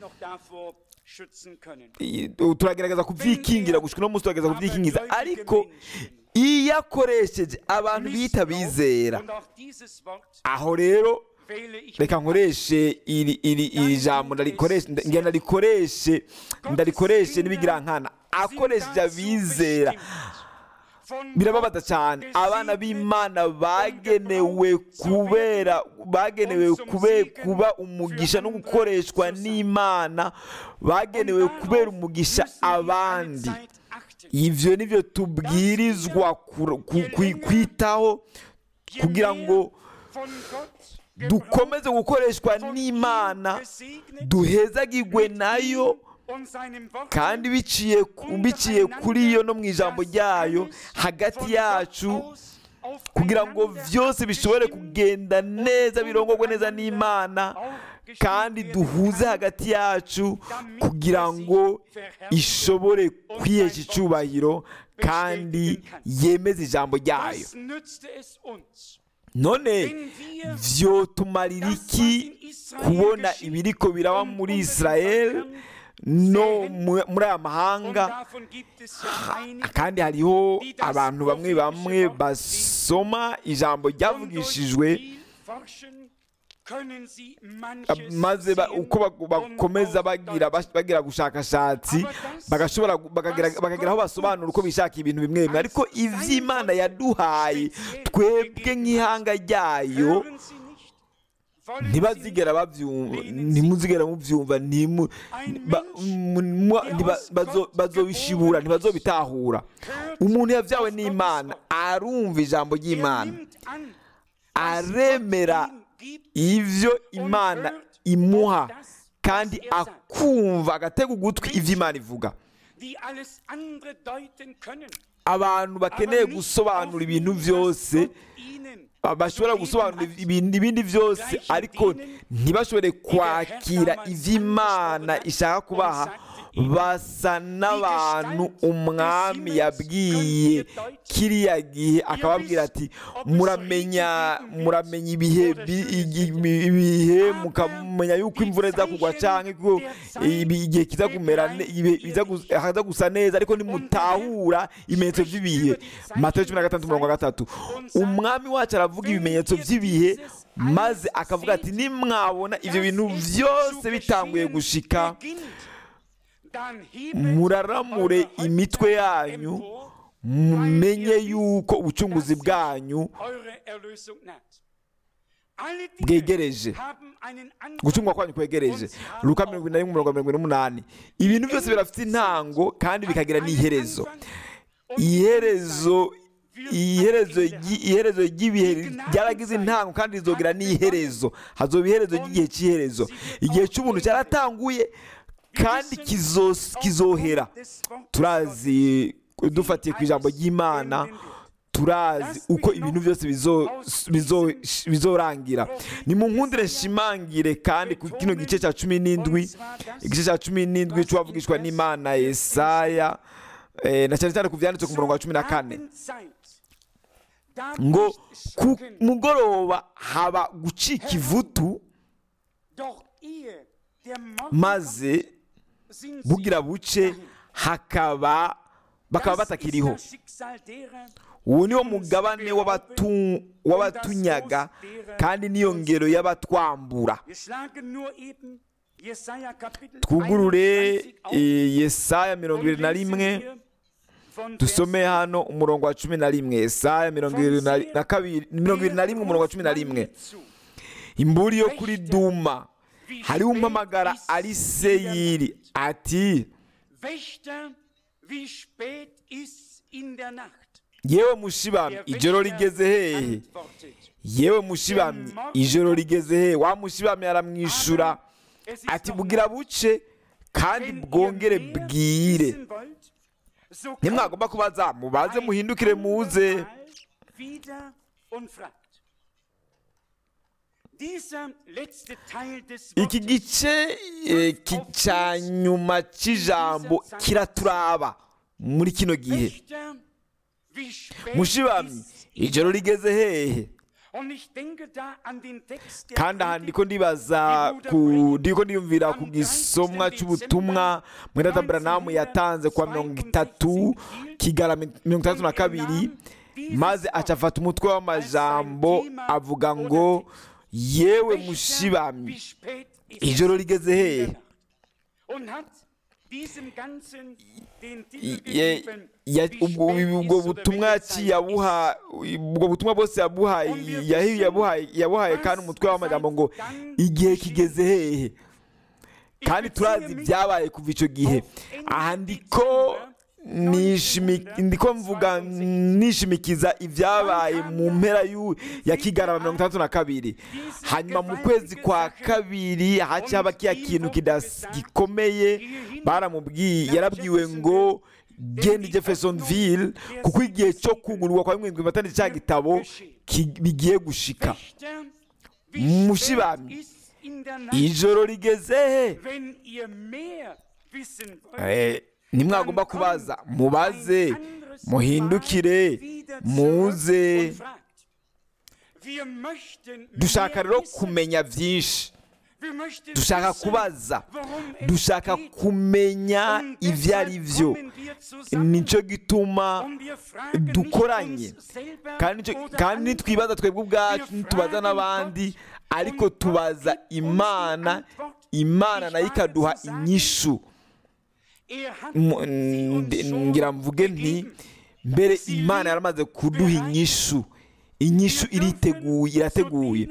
i- turagerageza kubyikingira gushika uno munsi turagerageza kubyikingiza ariko iyo akoresheje abantu bita bizera aho rero reka nkoreshe iri iri iri jambo ndarikoreshe ngenda ndarikoreshe ndarikoreshe n'ibigirankana akoresheje abizera birababaza cyane abana b'imana bagenewe kubera bagenewe kube kuba umugisha no gukoreshwa n'imana bagenewe kubera umugisha abandi ibyo nibyo tubwirizwa ku- ku- ku- kwitaho kugira ngo dukomeze gukoreshwa n'imana duhezagirwe nayo kandi biciye ku- biciye kuri yo no mu ijambo ryayo hagati yacu kugira ngo byose bishobore kugenda neza birongorwe neza n'imana kandi duhuze hagati yacu kugira ngo ishobore kwihesha icyubahiro kandi yemeze ijambo ryayo none vyotumarira iki kubona ibiriko biraba muri israel no mu- muri aya mahanga kandi hariho abantu bamwe bamwe basoma ijambo ryavugishijwe maze ba- uko bak- bakomeza bagira bas- bagira gushakashatsi bagashobora gu- bakagira bakagira aho basobanura uko bishaka ibintu bimwe bimwe ariko ivy'imana yaduhaye twebwe nk'ihanga ryayo ntibazigera babyumva ntimuzigera mubyumva ntimu- ba- mu- mu- ntiba- bazo- bazobishibura ntibazobitahura umuntu yabyawe n'imana arumva ijambo ry'imana aremera ibyo imana imuha kandi akumva agatega ugutwi ibyo imana ivuga abantu bakeneye gusobanura ibintu byose bashobora gusobanura ibindi ibindi byose ariko ntibashobore kwakira ibyo imana ishaka kubaha basa n'abantu umwami yabwiye kiriya gihe akababwira ati muramenya muramenya ibihe bi- igi- ibihe mukamenya yuko imvura iza kugwa cyangwa ko ibi- igihe kiza kumera ne- ibihe biza gus- haza gusa neza ariko nimutahura ibimenyetso by'ibihe matayo cumi na gatandatu mirongo gatatu umwami wacu aravuga ibimenyetso by'ibihe maze akavuga ati nimwabona ibyo bintu byose bitanguye gushika muraramure imitwe yanyu mumenye yuko ubucunguzi bwanyu bwegereje gucungwa kwanyu kwegereje luka mirongo ine na rimwe mirongo mirongo ine n'umunani ibintu byose birafite intango kandi bikagira n'iherezo iherezo iherezo ry- iherezo ry'ibihe ryaragize intango kandi rizogira n'iherezo hazoba iherezo ry'igihe cy'iherezo igihe cy'ubuntu cyaratanguye kandi kizo- kizohera turazi dufatiye ku ijambo ry'imana turazi uko ibintu byose bizo- bizo- bizorangira ni mu nkundire nshimangire kandi ku kino gice cya cumi n'indwi igice cya cumi n'indwi cy'uwavugishwa n'imana yesaya eh, na cyane cyane ku byanditse ku murongo wa cumi na kane ngo ku mugoroba haba gucika ivutu maze bugira buce hakaba bakaba batakiriho uwo niwo mugabane w'abatu- w'abatunyaga kandi niyo ngero y'abatwambura twugurure eh, yesaya mirongo irindwi na rimwe dusome hano umurongo wa cumi na rimwe yesaya mirongo irindwi na- na kabiri mirongo irindwi na rimwe umurongo wa cumi na rimwe imburi yo kuri duma hariho umpamagara ari seyiri ati yewe mushibamyi ijoro rigeze hehe yewe mushibamyi ijoro rigeze hehe wa mushibamyi aramwishyura ati bugira buce kandi bwongere bwire ntimwagomba kubaza mubaze muhindukire muze iki gice eh, ki- cya nyuma cy'ijambo kiraturaba muri kino gihe mushibamyi ijoro rigeze hehe kandi aha ndiko ndibaza ku ndiko ndiyumvira ku gisomwa cy'ubutumwa mwenda Branham yatanze kwa mirongo itatu kigara mi- mirongo itandatu na kabiri maze acafata umutwe w'amajambo avuga ngo yewe mushibamyi ijoro rigeze hehe I- ye- ya- ubwo ubwo butumwa yaciye abuha ubwo butumwa bwose yabuhaye yahi- yabuhaye yabuhaye kandi umutwe w'amajambo ngo igihe kigeze hehe kandi turazi ibyabaye kuva icyo gihe aha ndiko nishimi- ndiko mvuga nishimikiza ibyabaye mu mpera y'u- ya kigarama mirongo itandatu na kabiri hanyuma mu kwezi kwa kabiri haciye haba kiya kintu kidas- gikomeye baramubwiye yarabwiwe ngo genda jeffersonville kuko igihe cyo kugurwa kwa bimwe matani cya gitabo ki- bigiye gushika mushibamyi ijoro rigeze he Eh, nimwagomba kubaza mubaze muhindukire muze dushaka rero kumenya byinshi dushaka kubaza dushaka kumenya ibyo ari byo nicyo gituma dukoranye kandi nicyo- kandi nitwibaza twebwe ubwacu ntitubaza n'abandi ariko tubaza imana imana nayo ikaduha inyishu Mu- ndi- ngira mvuge nti mbere imana yaramaze kuduha inyishu inyishu iriteguye irateguye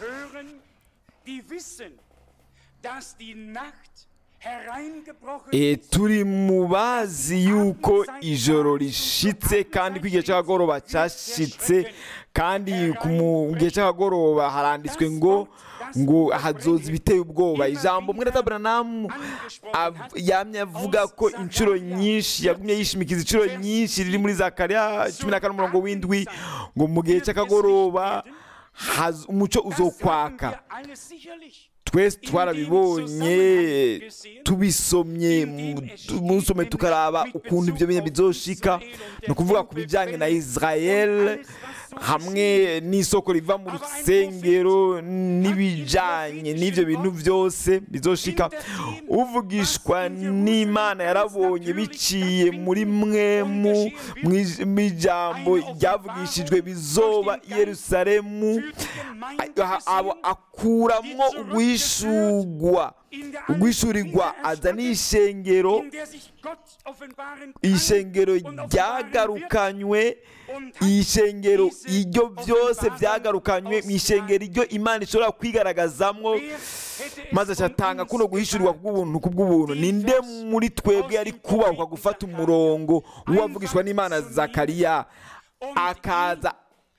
E, turi mu bazi yuko ijoro rishitse kandi ko igihe cy'akagoroba cyashitse kandi ku mu gihe cy'akagoroba haranditswe ngo ngo hazoza ibiteye ubwoba ijambo mwene Branham av- yamye avuga ko inshuro nyinshi yagumye yishimikiza inshuro nyinshi riri muri zakariya cumi na kane umurongo w'indwi ngo mu gihe cy'akagoroba haz- umucyo uzokwaka twese twarabibonye tubisomye mu- tu- musome tukaraba ukuntu ibyo bintu bizoshika ni ukuvuga ku bijyanye na israel hamwe n'isoko riva mu rusengero n'ibijyanye n'ibyo bintu byose bizoshika uvugishwa n'imana yarabonye biciye muri mwe mu mu ij- mu ijambo ryavugishijwe bizoba i yerusalemu a- abo akuramwo uguhishurwa uguhishurirwa aza n'ishengero ishengero ryagarukanywe ishengero iryo byose byagarukanywe mu ishengero iryo imana ishobora kwigaragazamwo maze acatanga kuno guhishurirwa kubw'ubuntu kubw'ubuntu ninde muri twebwe yari kubahwa gufata umurongo w'uwavugishwa n'imana zakariya akaza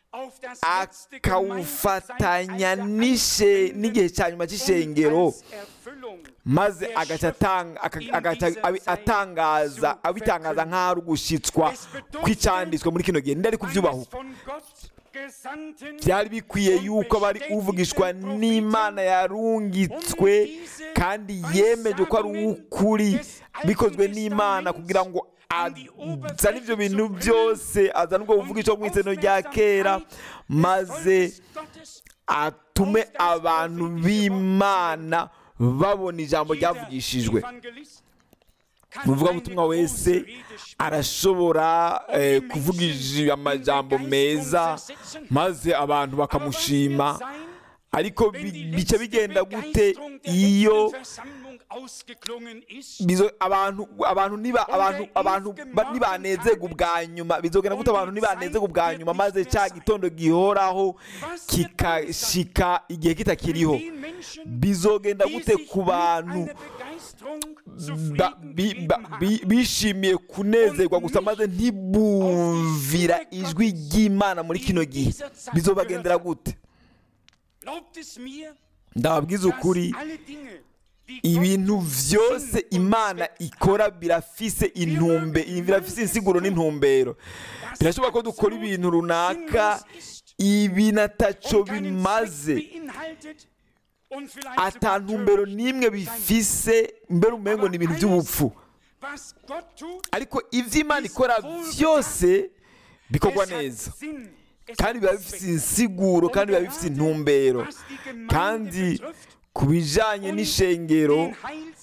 akawufatanya n'ishe- n'igihe cya nyuma cy'ishengero maze agaca atanga- aka- agaca abi- atangaza abitangaza nk'aho ari ugushyitswa kw'icyanditswe muri kino gihe ndari kubyubahuka byari bikwiye yuko abari uvugishwa n'imana yarungitswe kandi yemeje ko ari uw'ukuri bikozwe n'imana kugira ngo azane ibyo bintu byose azane ubwo buvugisho mu iseno rya kera maze atume abantu b'imana babona ijambo ryavugishijwe umuvugabutumwa wese arashobora eh, kuvuga iji- amajambo meza maze abantu bakamushima ariko bi- bica bigenda gute iyo bizo abantu abantu niba abantu abantu ba- nibanezerwa ubwa nyuma bizogenda gute abantu nibanezerwa ubwa nyuma maze cya gitondo gihoraho kikashika igihe kitakiriho bizogenda gute ku bantu ba- bi- ba- bi- bishimiye kunezerwa gusa maze ntibumvira ijwi ry'imana muri kino gihe bizobagendera gute Glaubt es mir, ndababwiza dass ukuri alle Dinge, die ibintu Gott byose Sinn und imana Zweck ikora birafise intumbe birafise insiguro n'intumbero birashoboka ko dukora ibintu runaka ibi nataco bimaze ata ntumbero n'imwe bifise mbere umengo ni ibintu by'ubupfu ariko ibyo imana ikora byose bikorwa neza kandi biba bifite insiguro kandi biba bifite intumbero kandi ku bijyanye n'ishengero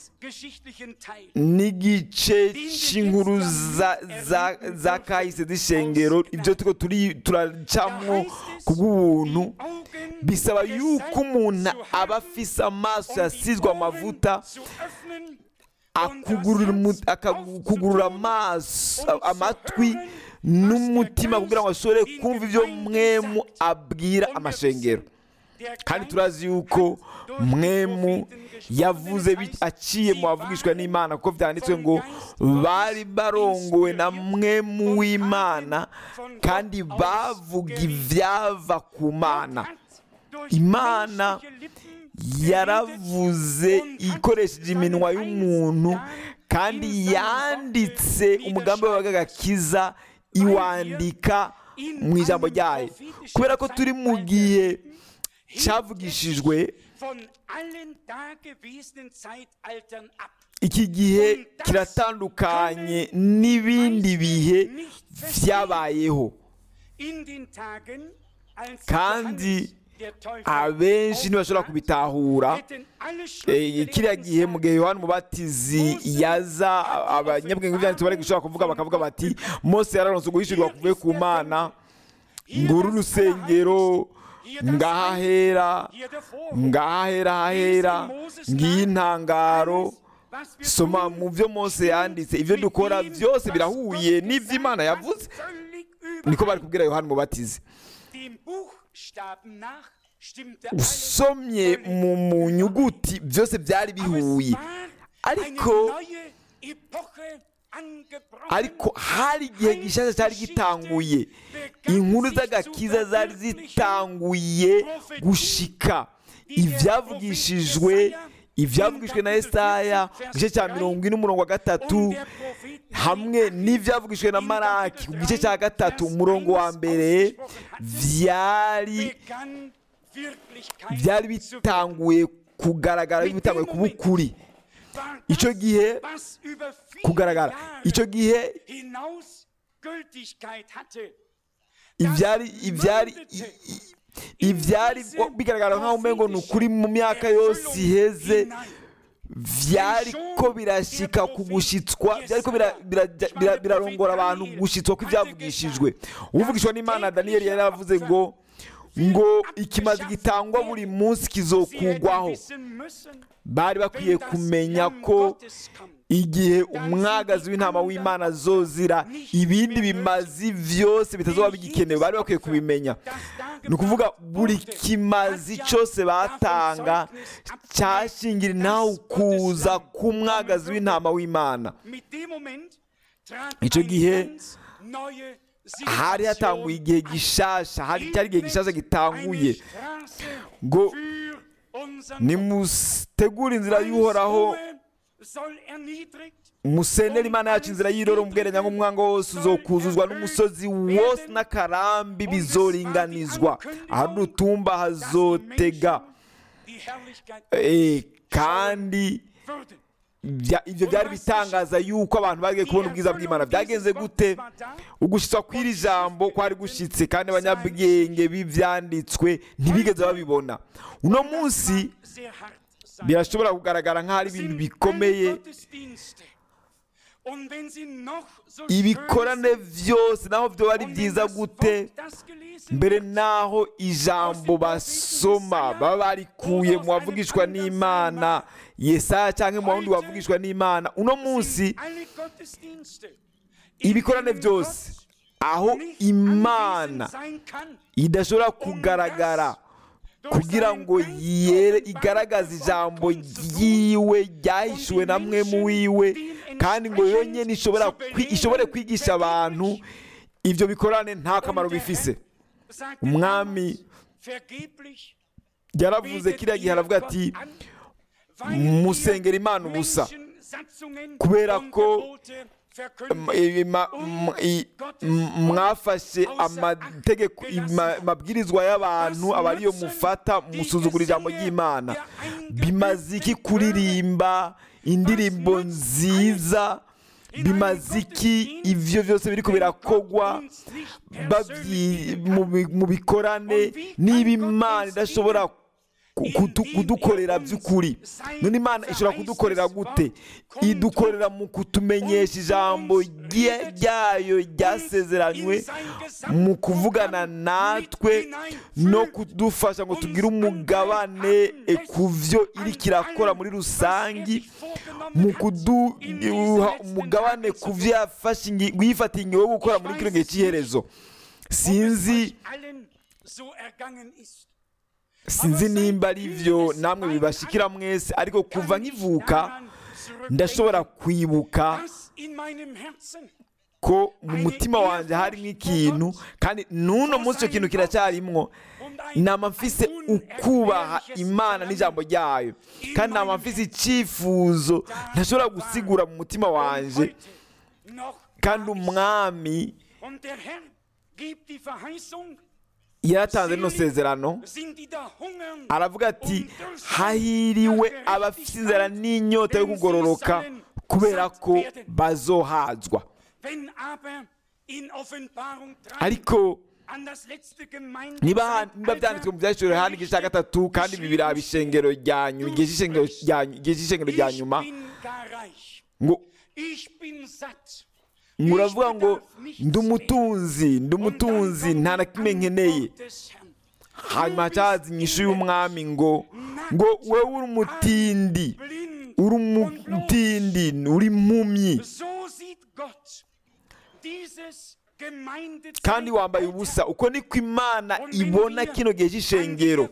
n'igice cy'inkuru za za za kahise z'ishengero ibyo turiko turi turacamwo ku bw'ubuntu bisaba yuko umuntu aba afise amaso yasizwe amavuta akugurura umu- akakugurura amaso amatwi n'umutima kugira ngo ashobore kumva ibyo mwemu abwira amashengero kandi turazi yuko mwemu yavuze bi- aciye mu bavugishwa n'imana kuko byanditswe ngo bari barongowe na mwemu w'imana kandi bavuga ibyava ku mana imana yaravuze ikoresheje iminwa y'umuntu kandi yanditse umugambi w'agakiza iwandika mu ijambo ryayo kubera ko turi mu gihe cyavugishijwe iki gihe kiratandukanye n'ibindi bihe byabayeho kandi abenshi ntibashobora kubitahura Eh, kiriya gihe mu gihe yohani umubatizi yaza abanyabwenge b'ibyanditsi bari gushobora kuvuga bakavuga bati mose yararonse guhishurirwa kuvuye ku mana nguru urusengero ngaha hera ngaha hera hahera ngiyi intangaro soma mu byo mose yanditse ibyo dukora byose birahuye n'ibyo imana yavuze niko bari kubwira yohani umubatizi usomye mu mu nyuguti byose byari bihuye ariko ariko hari igihe gishyashya cyari gitanguye inkuru z'agakiza zari zitanguye gushika ibyavugishijwe ibyavugishwe na esaya ku gice cya mirongo ine umurongo wa gatatu hamwe n'ibyavugishwe na maraki ku gice cya gatatu umurongo wa mbere byari byari bitanguye kugaragara bitanguye kuba ukuri icyo gihe kugaragara icyo gihe ibyari ibyari i- i- ibyari bigaragara nk'aho umengo ni ukuri mu myaka yose iheze byari ko birashyika ku gushyitswa byari ko bira- bira- bira- birarongora abantu gushyitswa kw'ibyavugishijwe uvugishwa n'imana daniyeli yari yaravuze ngo ngo ikimazi gitangwa buri munsi kizokugwaho bari bakwiye kumenya ko igihe umwagazi w'intama w'imana azozira ibindi bimazi byose bitazoba bigikenewe bari bakwiye kubimenya ni ukuvuga buri kimazi cyose batanga cyashingira nawe kuza k'umwagazi w'intama w'imana icyo gihe hari hatanguye igihe gishasha hari cyari igihe gishasha gitanguye ngo nimutegure inzira y'uhoraho musenera imana yacu inzira y'iroro mubwerenya nk'umwanga wose uzokuzuzwa n'umusozi wose n'akarambi bizoringanizwa ahari urutumba hazotega Eh, kandi bya- ibyo byari bitangaza yuko abantu bagiye kubona ubwiza bw'imana byagenze gute ugushyitswa kw'iri jambo kwari gushyitse kandi abanyabwenge b'ibyanditswe ntibigeze babibona uno munsi birashobora kugaragara nk'aho ari ibintu bikomeye ibikorane byose naho byo ari byiza gute mbere naho ijambo basoma baba barikuye mu bavugishwa n'imana yesaya cyangwa mu wundi wavugishwa n'imana uno munsi ibikorane byose aho imana idashobora kugaragara kugira ngo yere igaragaze ijambo ryiwe ryahishuwe na mwe mu wiwe kandi ngo yonyine ishobora kwi- ishobore kwigisha abantu ibyo bikorane nta kamaro bifise umwami yaravuze kiriya gihe aravuga ati musengera imana ubusa kubera ko m- i- ma- m- i- m- mwafashe amategeko ima- amabwirizwa y'abantu aba ariyo mufata musuzugura ijambo ry'imana bimaze iki kuririmba indirimbo nziza bimaze iki ibyo byose biriko birakogwa babyi- mu bi- mu bikorane niba imana idashobora ku- kudu- kudukorera by'ukuri none imana ishobora kudukorera gute idukorera mu kutumenyesha ijambo rye- ryayo ryasezeranywe mu kuvugana natwe no kudufasha ngo tugire umugabane e, ku byo iri kirakora muri rusangi mu kuduha umugabane ku byo yafashe ingi- yifatiye ingingo yo gukora muri kino gihe cy'iherezo sinzi sinzi nimba ari byo namwe bibashikira mwese ariko kuva nkivuka ndashobora kwibuka ko mu mutima wanjye harimo ikintu kandi n'uno munsi icyo kintu kiracyarimwo nama mfise ukubaha imana n'ijambo ryayo kandi nama mfise icyifuzo ntashobora gusigura mu mutima wanjye kandi umwami yaratanze rino sezerano aravuga ati hahiriwe abafite inzara n'inyota yo kugororoka kubera ko bazohazwa ariko niba niba byanditswe mu byashyiriweho hano igice cya gatatu kandi ibi biraba ishengero rya nyuma igihe cy'ishengero rya igihe cy'ishengero rya nyuma ngo muravuga ngo ndi umutunzi ndi umutunzi nta na kimwe nkeneye hanyuma hacaza inyishu y'umwami ngo ngo wowe uri umutindi uri umutindi uri impumyi kandi wambaye ubusa uko niko imana ibona kino gihe cy'ishengero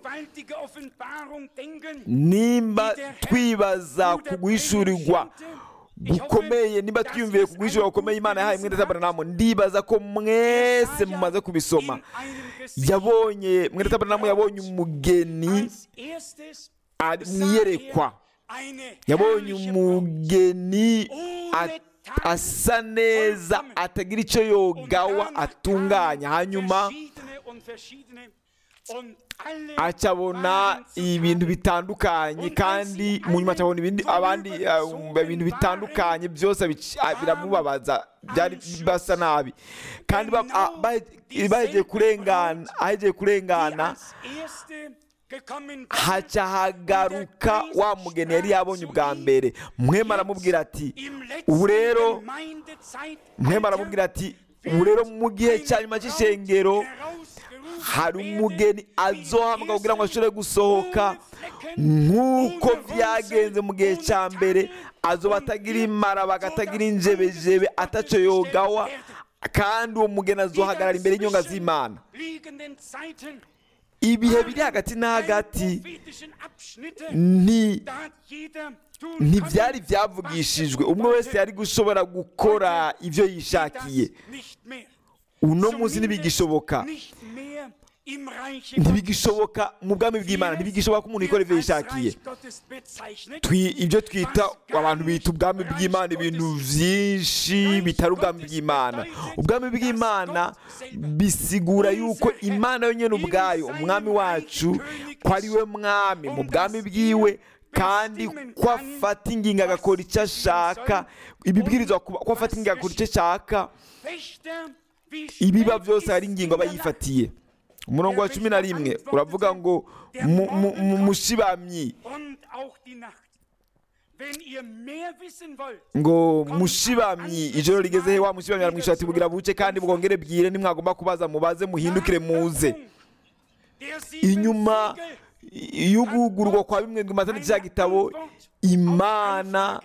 nimba twibaza ku guhishurirwa gukomeye niba twiyumviye ku guhishurirwa gukomeye imana yahaye mwene tabernamu ndibaza ko mwese mumaze kubisoma yabonye mwene tabernamu yabonye umugeni ari mu iyerekwa yabonye umugeni at- asa neza atagira icyo yogawa atunganya hanyuma acabona ibintu bitandukanye kandi mu nyuma acabona ibindi abandi uh, ibintu bitandukanye byose bic- ah, biramubabaza byari basa nabi kandi ba- ah, bahe- bahejeje kurengana ahejeje kurengana haca hagaruka wa mugeni yari yabonye ubwa mbere mwema aramubwira ati ubu rero mwema aramubwira ati ubu rero mu gihe cya nyuma cy'ishengero hari umugeni azohamwa kugira ngo ashobore gusohoka nk'uko byagenze mu gihe cya mbere azoba atagira imara bagatagira injebejebe ataco yogawa kandi uwo mugeni azohagarara imbere y'inyonga z'imana ibihe biri hagati na hagati ni ntibyari byavugishijwe umwe wese yari gushobora gukora ibyo yishakiye uno munsi ntibigishoboka ntibigishoboka mu bwami bw'imana ntibigishoboka ko umuntu yikora ibyo yishakiye Twi- ibyo twita abantu bita ubwami bw'imana ibintu byinshi bitari ubwami bw'imana ubwami bw'imana bisigura yuko imana yonyine ubwayo umwami wacu ko ari we mwami mu bwami bwiwe kandi ko afata ingingo agakora icyo ashaka ibibwirizwa kuba- ko afata ingingo agakora icyo ashaka ibiba byose hari ingingo aba yifatiye umurongo wa cumi na rimwe uravuga ngo mu- mu- mu- mushibamyi ngo mushibamyi ijoro rigeze he wa mushibamyi aramwishyura ati bugira buce kandi bwongere bwire nimwagomba kubaza mubaze muhindukire muze inyuma y'ugugurwa kwa bimwe mu mazina cya gitabo imana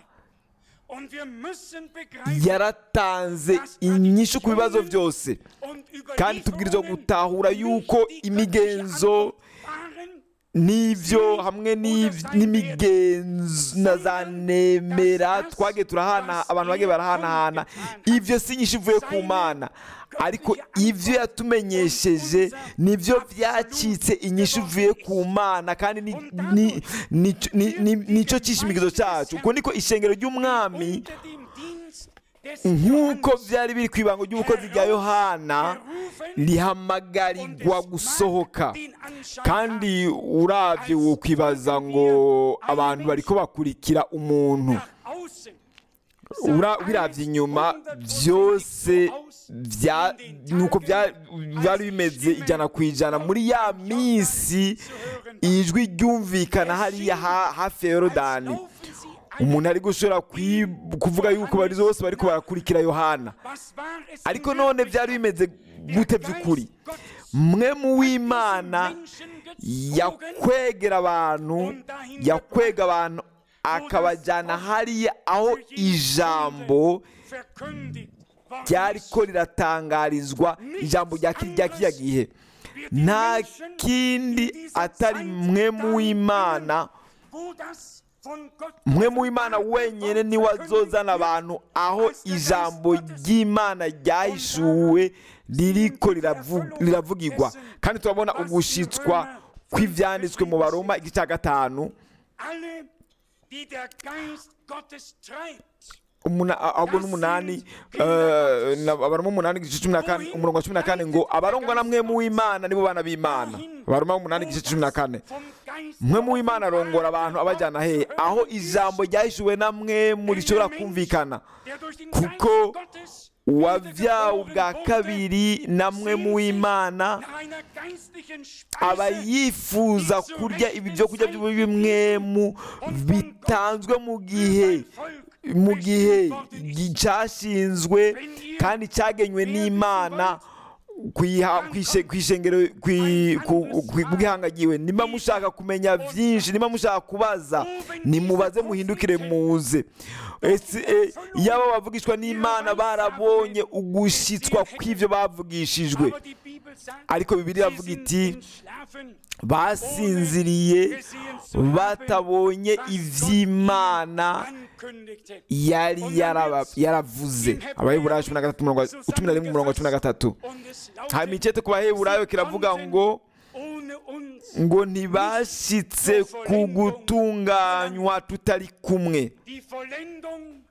yaratanze inyishu ku bibazo byose kandi tubwirizwa gutahura yuko imigenzo n'ibyo hamwe n'iv- n'imigenzo na za nemera twagiye turahana abantu bagiye barahanahana ibyo si nyinshi ivuye ku mana ariko ibyo yatumenyesheje nibyo byacitse inyinshi ivuye ku mana kandi ni- ni- ni- ni- ni- nicyo cyishimikizo cyacu uko niko ishengero ry'umwami unter dem Dienst des nk'uko Johannes byari biri ku ibango ry'ubukozi rya yohana rihamagarirwa gusohoka kandi urabye wokwibaza ngo abantu bariko bakurikira umuntu nach außen Ura- birabye inyuma byose bya- nuko bya- byari bimeze ijana ku ijana muri ya minsi ijwi ryumvikana hariya ha- hafi ya yorodani umuntu ari gushobora kwi- kuvuga yuko bari bose bariko barakurikira yohana ariko none byari bimeze gute by'ukuri mwe mu w'imana yakwegera abantu yakwega abantu akabajyana hariya aho ijambo ryariko riratangarizwa ijambo rya ki- rya kiriya gihe nta kindi atari mwe mu w'imana mwe mu w'imana wenyine niwe azozana abantu aho ijambo ry'imana ryahishuwe ririko riravu- riravugirwa kandi turabona ugushitswa kw'ibyanditswe mu baroma igice cya gatanu alle die der Geist Gottes treibt umuna- ahubwo n'umunani eh, na- abaroma umunani igice cumi na kane umurongo wa cumi na kane ngo abarongwa na mwe mu w'imana nibo bana b'imana abaroma umunani igice cumi na kane vom Geist mwe mu w'imana arongora abantu abajyana he aho ijambo ryahishuwe na mwe murishobora kumvikana der durch den kuko Geist Gottes uwabyawe ubwa kabiri na mwe mu w'imana nach einer geistlichen aba Speise yifuza kurya ibi byo kurya by'ubumwemu bitanzwe mu gihe mu gihe cyashinzwe kandi cyagenywe n'imana kwiha- kwishe- kwishengero kwi- ku- ku- bwihangagiwe niba mushaka kumenya byinshi niba mushaka kubaza nimubaze muhindukire muze ese e, yaba bavugishwa n'imana barabonye ugushyitswa kw'ibyo bavugishijwe Aber die Bibel sagt, ariko bibiliya sie iravuga sind iti entschlafen, basinziriye batabonye iby'imana ankündigte. yari yaraba- yaravuze abaheburayo cumi na gatatu umurongo wa- cumi na rimwe umurongo wa cumi na gatatu Und es hanyuma lautet, icyete ku baheburayo kiravuga ngo ohne uns ngo ntibashyitse ku gutunganywa tutari kumwe die Vollendung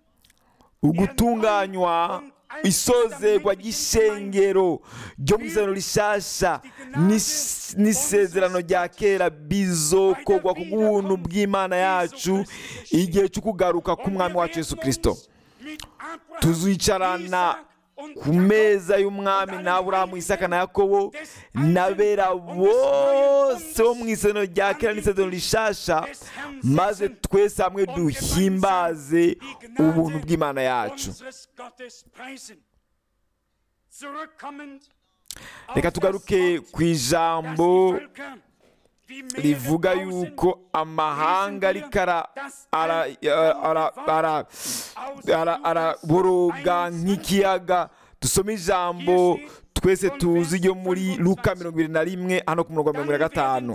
ugutunganywa isozerwa ry'ishengero ryo mu isezerano rishasha n'is- n'isezerano rya kera bizokorwa ku bw'ubuntu bw'imana yacu igihe cyo kugaruka k'umwami wacu yesu kirisito mit Abraham, tuzicarana Isaac und ku meza y'umwami na aburahamu isaka na yakobo n'abera bose bo mu isezerano rya kera n'isezerano rishasha maze twese hamwe duhimbaze ubuntu bw'imana yacu unseres Gottes preisen. Zurückkommend auf reka das tugaruke Wort, ku ijambo das die Völker wie Meere rivuga draußen yuko amahanga ariko ara- ara- ara- ara- ara- araboroga nk'ikiyaga dusome ijambo twese tuzi ryo muri luka mirongo irindwi na rimwe hano ku murongo wa mirongo irindwi na gatanu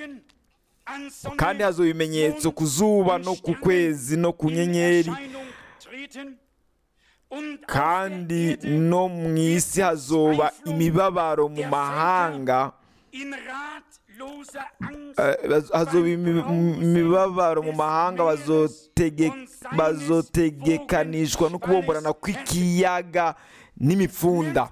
kandi hazoba ibimenyetso ku zuba no ku kwezi no ku nyenyeri kandi no mu isi hazoba imibabaro mu mahanga eh, hazoba imi- imibabaro mu mahanga bazotege- bazotegekanishwa no kubomborana kw'ikiyaga n'imipfunda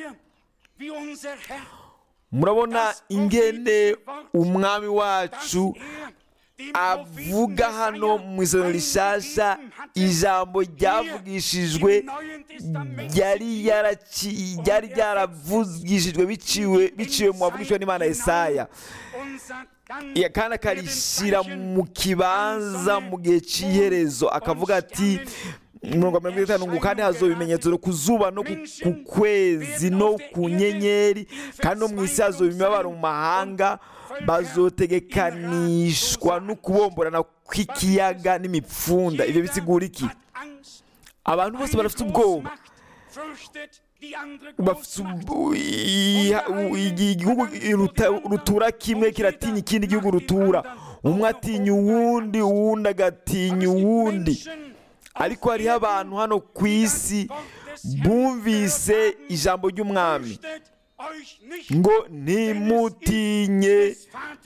murabona ingene umwami wacu avuga hano mu isano rishasha ijambo ryavugishijwe ryari yaraci- ryari ryaravugishijwe biciwe biciwe mu bavugishwa n'imana Yesaya Ya- kandi akarishyira mu kibanza mu gihe cy'iherezo akavuga ati mirongo mirongo itanu ngo kandi hazoba ibimenyetso ku zuba no ku- ku kwezi no ku nyenyeri kandi no mu isi hazoba imibabaro mu mahanga bazotegekanishwa no kubomborana kw'ikiyaga n'imipfunda ibyo bisigura iki abantu bose barafite ubwoba die andere bafise Großmacht. ubu- i- u- igi- igihugu ruta- rutura kimwe kiratinya ikindi gihugu rutura umwe atinya uwundi uwundi agatinya uwundi ariko hariho abantu hano ku isi bumvise ijambo ry'umwami ngo ntimutinye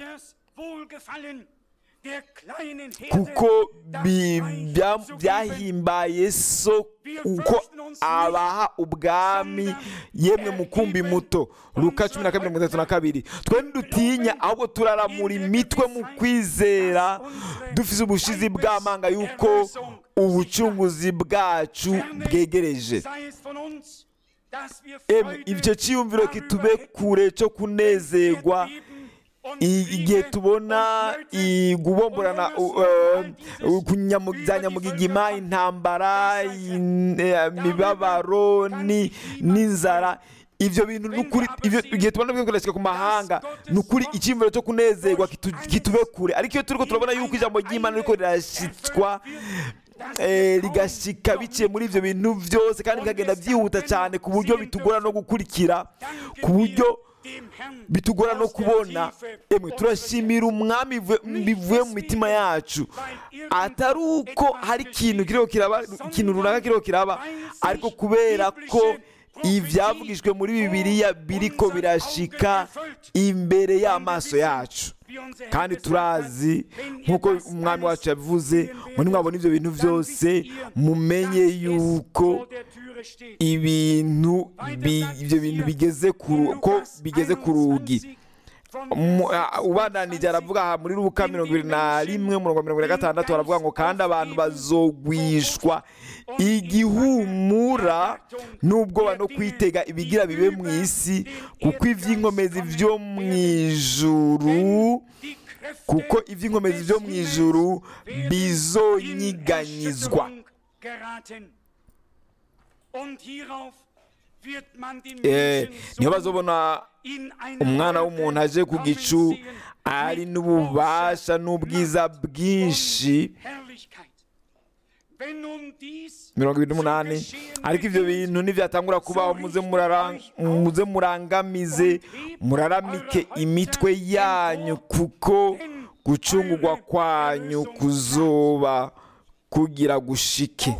kuko bi- bya- byahimbaye so uko abaha ubwami yemwe mukumbi muto luka cumi na kabiri mirongo itatu na kabiri twe ntidutinya ahubwo turaramura imitwe mu kwizera dufise ubushizi bw'amanga yuko ubucunguzi bwacu bwegereje emwe icyo cyiyumviro kitube kure cyo kunezerwa I- igihe tubona igubomborana za nyamugigima intambara in- eh, imibabaro ni- n'inzara ibyo bintu ni ukuri ibyo- igihe tubona bikoreshwa ku mahanga ni ukuri icyiyumviro cyo kunezerwa kitu- kitube kure ariko iyo turiko turabona yuko ijambo ry'imana riko rirashitswa eh, rigashika biciye muri ibyo bintu byose kandi bikagenda byihuta cyane ku buryo bitugora no gukurikira ku buryo bitugora no kubona emwe turashimira umwami bivuye- bivuye mu mitima yacu atari uko hari ikintu kiriho kiraba ikintu runaka kiriho kiraba ariko kubera ko ibyavugijwe muri bibiliya biriko birashika imbere y'amaso yacu kandi turazi nk'uko umwami wacu yabivuze ngo nimwabona ibyo bintu byose mumenye yuko ibintu bi- ibyo bintu bigeze ku ru- ko bigeze ku rugi Mu- ah, ubandanije aravuga aha muri rubuka mirongo ibiri na rimwe umurongo wa mirongo ine na gatandatu baravuga ngo kandi abantu bazogwishwa igihumura n'ubwoba no kwitega ibigira bibe mu isi kuko iby'inkomezi byo mu ijuru kuko iby'inkomezi byo mu ijuru bizonyiganyizwa Eh, niyo bazobona umwana w'umuntu aje ku gicu ari n'ububasha n'ubwiza bwinshi mirongo ibiri n'umunani ariko ibyo bintu ntibyatangura kubaho muze murara- muze murangamize muraramike imitwe yanyu kuko gucungurwa kwanyu kuzoba kugira gushike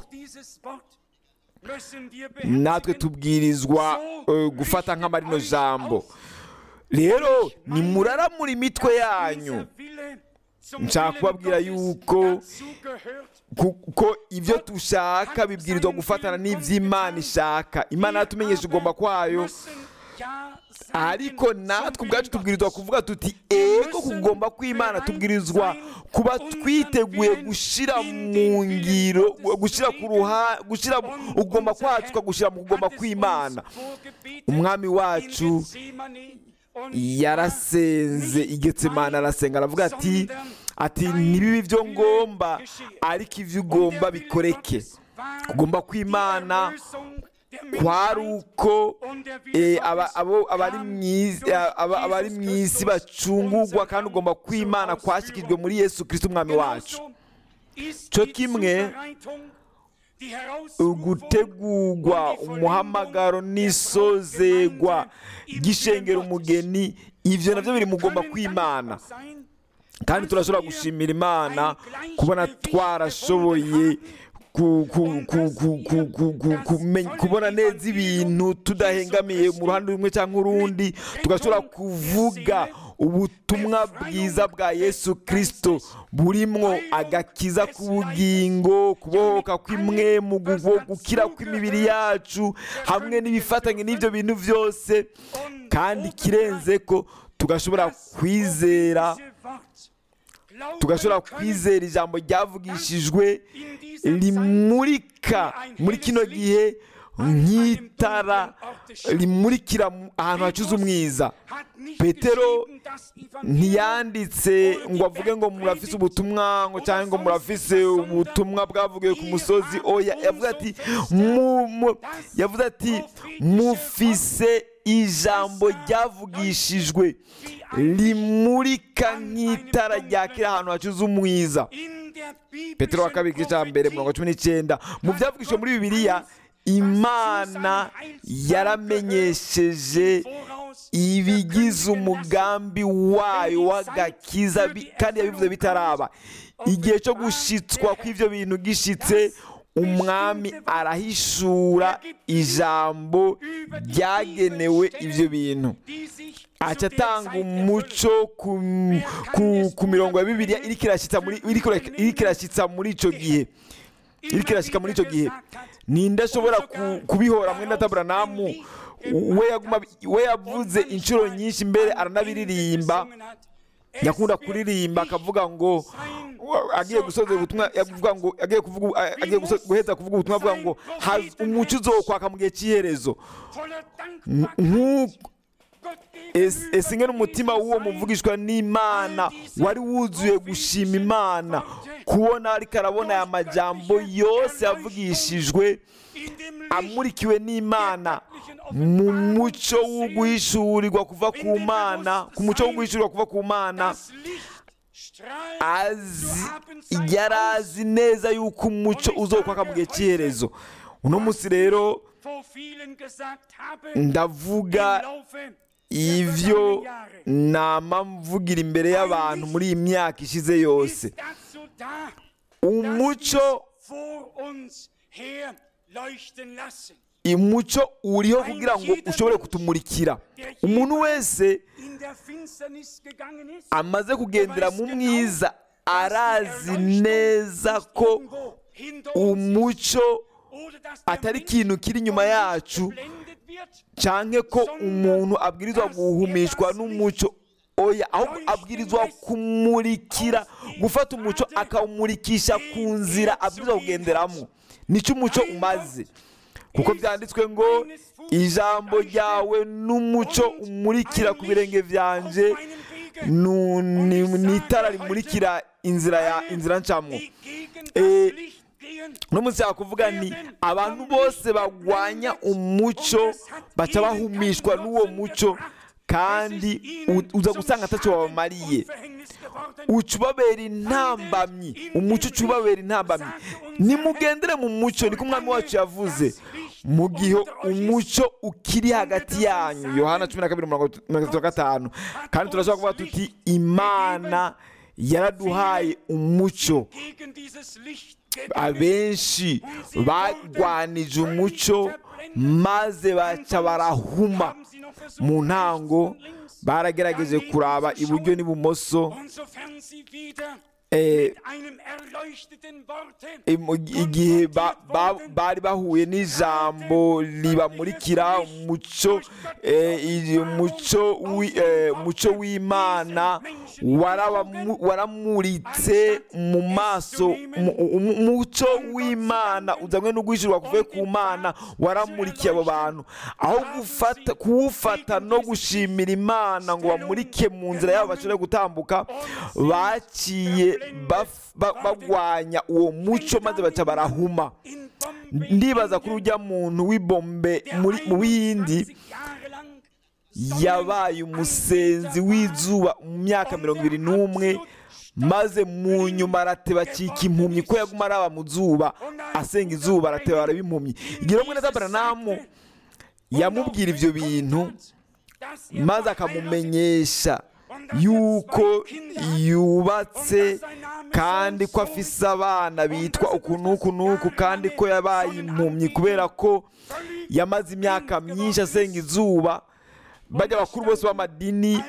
natwe tubwirizwa eh, gufata nk'amarino jambo rero nimuraramura imitwe yanyu nshaka kubabwira yuko kuko ibyo dushaka bibwirizwa gufatana n'iby'imana ishaka imana yatumenyesha ugomba kwayo ariko natwe ubwacu tubwirizwa kuvuga tuti ego kugomba kw'imana tubwirizwa kuba twiteguye gushyira mu ngiro gushyira ku ruha gushyira ugomba kwacu tukagushyira mu kugomba kw'imana umwami wacu yarasenze igetsemana arasenga aravuga ati ati ntibibe ibyo ngomba ariko ibyo ugomba bikoreke kugomba kw'imana kwari uko eh, aba- abo- abari mu isi- aba- abari mu isi bacungurwa kandi ugomba kw'imana kwashyikijwe muri yesu kirisito umwami wacu cyo kimwe ugutegurwa umuhamagaro n'isozegwa ry'ishengero umugeni ibyo nabyo biri mugomba kw'imana kandi turashobora gushimira imana kubona twarashoboye ku- ku- ku- ku- ku- ku- ku- kumenya- kubona neza ibintu tudahengamiye mu ruhande rumwe cyangwa urundi tugashobora kuvuga ubutumwa bwiza bwa yesu kirisito burimwo agakiza k'ubugingo kubohoka kw'imwemu gu- gukira kw'imibiri yacu hamwe n'ibifatanye n'ibyo bintu byose kandi ikirenze ko tugashobora kwizera tugashobora kwizera ijambo ryavugishijwe rimurika muri kino gihe nk'itara rimurikira mu- ahantu hacuze umwiza petero ntiyanditse ngo avuge ngo murafise ubutumwa ngo cyangwa ngo murafise ubutumwa bwavugiwe ku musozi oya yavuze ati mu- mu- yavuze ati mufise ijambo ryavugishijwe rimurika nk'itara ryakira ahantu hacuze umwiza petero wa kabiri igice cya mbere mirongo cumi n'icyenda mu byavugishijwe muri bibiliya imana yaramenyesheje ibigize umugambi wayo w'agakiza bi- kandi yabivuze bitaraba igihe cyo gushitswa kw'ibyo bintu gishitse umwami arahishura ijambo ryagenewe ibyo bintu aca atanga umuco ku, ku, ku mirongo ya bibiliya iriko irashitsa muri iriko iriko irashitsa muri ico gihe iriko irashika muri ico gihe ninde ashobora ku- kubihora mwene taburanamu we yaguma we yavuze inshuro nyinshi mbere aranabiririmba yakunda kuririmba akavuga ngo agiye gusoza ubutumwa yavuga ngo agiye kuvuga agiye guso- guheza kuvuga ubutumwa avuga ngo "Haz- umuco uzokwaka mu gihe cy'iherezo nk'uko ese ese ingene umutima w'uwo muvugishwa n'imana wari wuzuye gushima imana kubona ariko arabona aya majambo yose yavugishijwe amurikiwe n'imana mu muco wo guhishurirwa kuva ku mana ku muco wo guhishurirwa kuva ku mana azi yari azi neza yuko umuco uzokwaka mu gihe cy'iherezo uno munsi rero ndavuga ivyo nama mvugira imbere y'abantu muri iyi myaka ishize yose umuco umuco uriho kugira ngo ushobore kutumurikira umuntu wese amaze kugendera mu mwiza arazi neza ko umuco atari ikintu kiri inyuma yacu canke ko umuntu abwirizwa guhumishwa n'umuco oya ahubwo abwirizwa kumurikira gufata umuco akawumurikisha ku nzira abwirizwa kugenderamo nicyo umuco umaze kuko byanditswe ngo ijambo ryawe n'umuco umurikira ku birenge byanje nu- ni ni itara rimurikira inzira ya inzira ncamwo Eh, uno munsi yakuvuga ni abantu bose bagwanya umuco baca bahumishwa n'uwo muco kandi u- uza gusanga atacyo babamariye uca ubabera intambamyi umuco uca ubabera intambamyi nimugendere mu muco niko umwami wacu yavuze mu gihe umuco ukiri hagati yanyu yohana cumi na kabiri mirongo itatu na gatanu kandi turashobora kuvuga tuti imana yaraduhaye umuco abenshi bagwanije umuco maze baca barahuma mu ntango baragerageje kuraba iburyo n'ibumoso eh, Imu- igihe ba- ba- bari bahuye n'ijambo ribamurikira umuco eh, iri- umuco wi- eh, umuco w'imana warabamu- waramuritse mu maso mu- umu- umuco w'imana uzanywe no guhishurwa kuvuye ku mana waramurikiye abo bantu aho gufata kuwufata no gushimira imana ngo bamurike mu nzira yabo bashobore gutambuka baciye baf- ba- bagwanya uwo muco maze baca barahuma ndibaza kuri ujya muntu w'ibombe muri- mu bihindi yabaye umusenzi w'izuba mu myaka mirongo ibiri n'umwe maze mu nyuma arateba acika impumyi ko yaguma araba mu zuba asenga izuba arateba araba impumyi igihe rumwe na tabaranamu yamubwira ibyo bintu maze akamumenyesha yuko yubatse kandi ko afise abana bitwa uku n'uku n'uku kandi ko yabaye impumyi kubera ko yamaze imyaka myinshi asenga izuba bajya abakuru bose b'amadini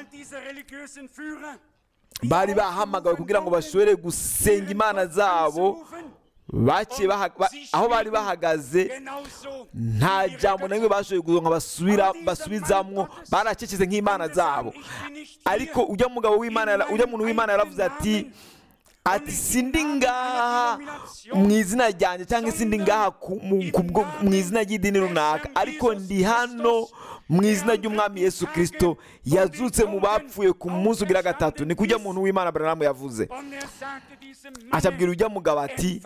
bari bahamagawe kugira ngo bashobore gusenga imana zabo baciye baha- ba- aho bari bahagaze nta jambo na rimwe bashoboye kuronka basubira basubizamwo baracecetse nk'imana zabo ariko ujya mugabo w'imana yara- ujya muntu w'imana yaravuze ati ati sindi ngaha mu izina ryanjye cyangwa sindi ngaha ku- mu- kubwo- mu izina ry'idini runaka ariko ndi hano mu izina ry'umwami yesu kirisito yazutse mu bapfuye ku munsi ugira gatatu ni kujya muntu w'imana baranamu yavuze acabwira ujya mugabo ati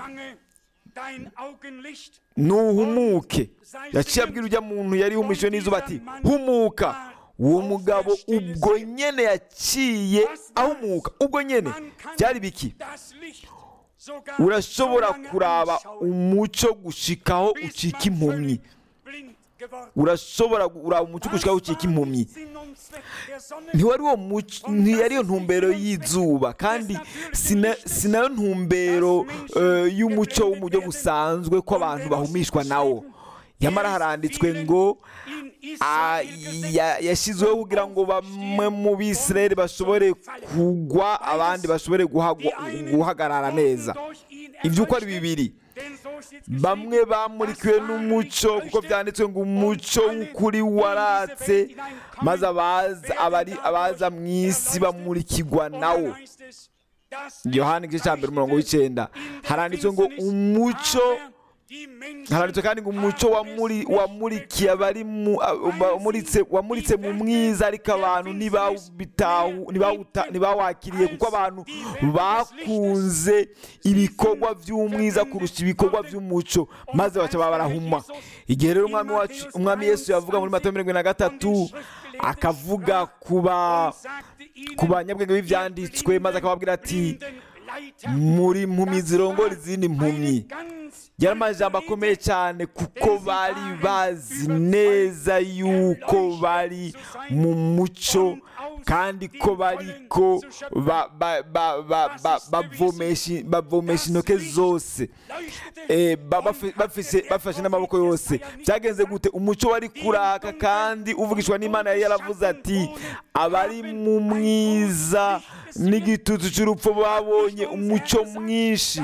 nuhumuke yaciye abwira ujya muntu yari humishwe n'izuba ati humuka uwo mugabo ubwo nyene yaciye ahumuka ubwo nyene byari biki urashobora kuraba umuco gushikaho ucika impumyi urashobora kuraba umuco gushikaho ucika impumyi ntiwari uwo muco ntiyari iyo ntumbero y'izuba kandi sina- si nayo ntumbero eh, y'umuco wo mu buryo busanzwe ko abantu bahumishwa nawo nyamara haranditswe ngo ah, ya- yashyizweho kugira ngo bamwe mu bisirayeli bashobore kugwa abandi bashobore guhagwa- guhagarara neza ibyo uko ari bibiri bamwe bamurikiwe n'umuco kuko byanditswe ngo umuco w'ukuri waratse maze abaza abari abaza mu isi bamurikirwa nawo yohani igice cya mbere umurongo w'icyenda haranditswe ngo umuco haranditswe kandi ngo umuco wamuri- wamurikiye abari mu a- wamuritse wamuritse mu mwiza ariko abantu ntibawitahu- ntibawuta- ntibawakiriye kuko abantu bakunze ibikorwa by'umwiza kurusha ibikorwa by'umuco maze baca baba barahuma igihe rero umwami wacu umwami yesu yavuga muri matayo mirongo ine na gatatu akavuga kuba ku banyabwenge b'ibyanditswe maze akababwira ati muri mpumyi zirongora izindi mpumyi yari amajambo akomeye cyane kuko bari bazi neza yuko bari mu muco kandi ko bariko ba- ba- ba- ba- ba- bavomesha bavomesha intoke zose Eh, ba- bafi- bafise- bafashe n'amaboko yose byagenze gute umuco wari kuraka kandi uvugishwa n'imana yari yaravuze ati abari mu mwiza n'igitutu cy'urupfu babonye umuco mwinshi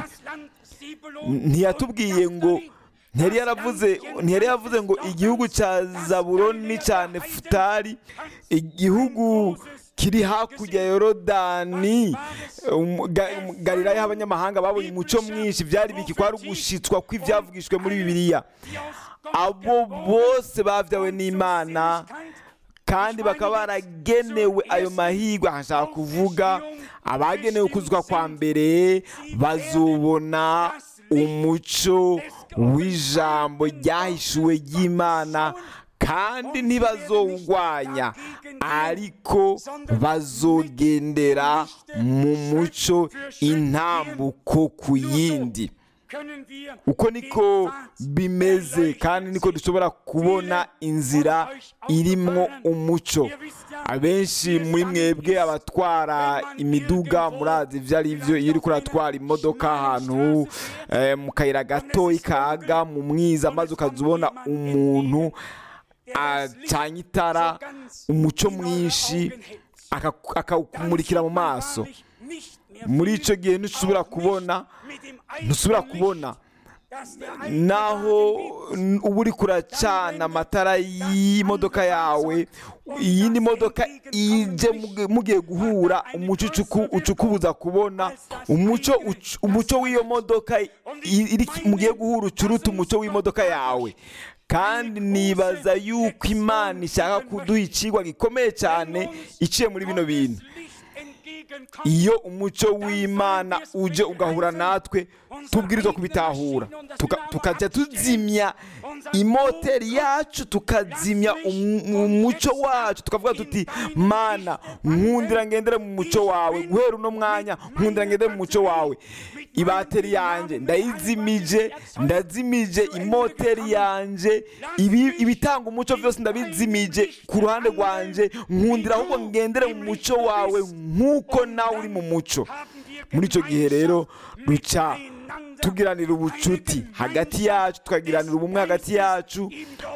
ntiyatubwiye ngo ntiyari yaravuze ntiyari yaravuze ngo igihugu cya zaburoni n'icya nefutari igihugu kiri hakurya ya yorodani um, Ga- um, galilaya aho abanyamahanga babonye umuco mwinshi byari biki kwari ugushitswa kw'ibyavugishwe muri bibiliya abo bose babyawe n'imana kandi bakaba baragenewe ayo mahirwe ahashaka kuvuga abagenewe kuzwa kwa mbere bazobona umuco w'ijambo ryahishuwe ry'imana kandi ntibazowugwanya ariko bazogendera mu muco intambuko ku yindi uko niko bimeze kandi niko dushobora kubona inzira irimwo umuco abenshi muri mwebwe abatwara imiduga murazi ibyo ari byo iyo uri kuratwara imodoka ahantu eh, mu kayira gato ikaga mu mwiza maze ukaza ubona umuntu acanye itara umuco mwinshi akaku- akawukumurikira mu maso muri icyo gihe ntusubira kubona ntusubira kubona naho n- uba uri kuracana amatara y'imodoka yawe iyindi modoka ije muge- mugiye guhura umuco ucuku- ucukubuza kubona umuco ucu- umuco w'iyo modoka i- iri mugiye guhura ucuruta umuco w'imodoka yawe kandi nibaza yuko imana ishaka kuduha ikigwa gikomeye cyane iciye muri bino bintu iyo umuco w'imana uje ugahura natwe tubwirizwa kubitahura Tuka- tukajya tuzimya imoteri yacu tukazimya um- umuco wacu tukavuga tuti mana nkundira ngendere mu muco wawe guhera uno mwanya nkundira ngendere mu muco wawe ibateri yanjye ndayizimije ndazimije imoteri yanjye ibi- ibitanga umuco byose ndabizimije ku ruhande rwanjye nkundira ahubwo ngendere mu muco wawe nk'uko nawe uri mu muco muri icyo gihe rero duca tugiranira ubucuti hagati yacu tukagiranira ubumwe hagati yacu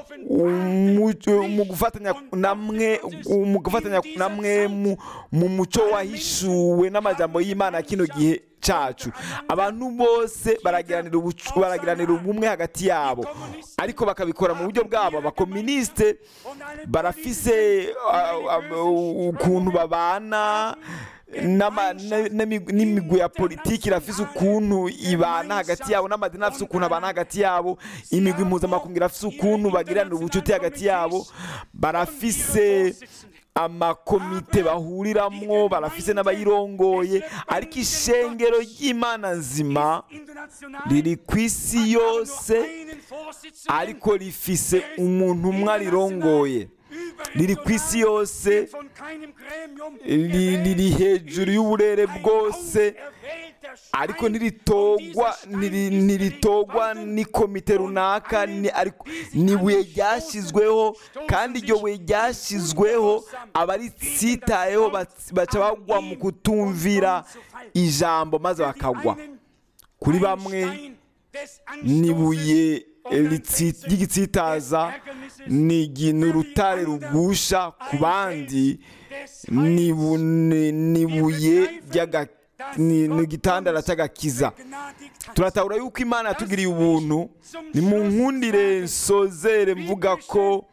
umu- mu gufatanya namwe mu gufatanya namwe mu- mu muco wahishuwe n'amajambo y'imana kino gihe cyacu abantu bose baragiranira ubucu- baragiranira ubumwe hagati yabo ariko bakabikora mu buryo bwabo abakominisite barafise ah, ah, ukuntu babana n'ama- na- n'imi- n'imigwi ya politiki irafise ukuntu ibana hagati yabo n'amadini afise ukuntu abana hagati yabo imigwi mpuzamakungu irafise ukuntu bagiranira ubucuti hagati yabo barafise amakomite bahuriramwo barafise n'abayirongoye ariko ishengero ry'imana nzima riri ku isi yose ariko rifise umuntu umwe arirongoye riri ku isi yose ri- riri hejuru y'uburere bwose ariko ntiritogwa ntiri- ntiritogwa n'ikomite runaka ni ariko ni ibuye ryashyizweho kandi iryo buye ryashyizweho abaritsitayeho bats- baca bagwa mu kutumvira ijambo maze bakagwa kuri bamwe ni ibuye ritsi- ry'igitsitaza ni igi- ni urutare rugusha ku bandi ni ibu- ni- ni ibuye ry'aga- ni ni igitandara cy'agakiza turatahura yuko imana yatugiriye ubuntu ni mu nkundire nsozere mvuga ko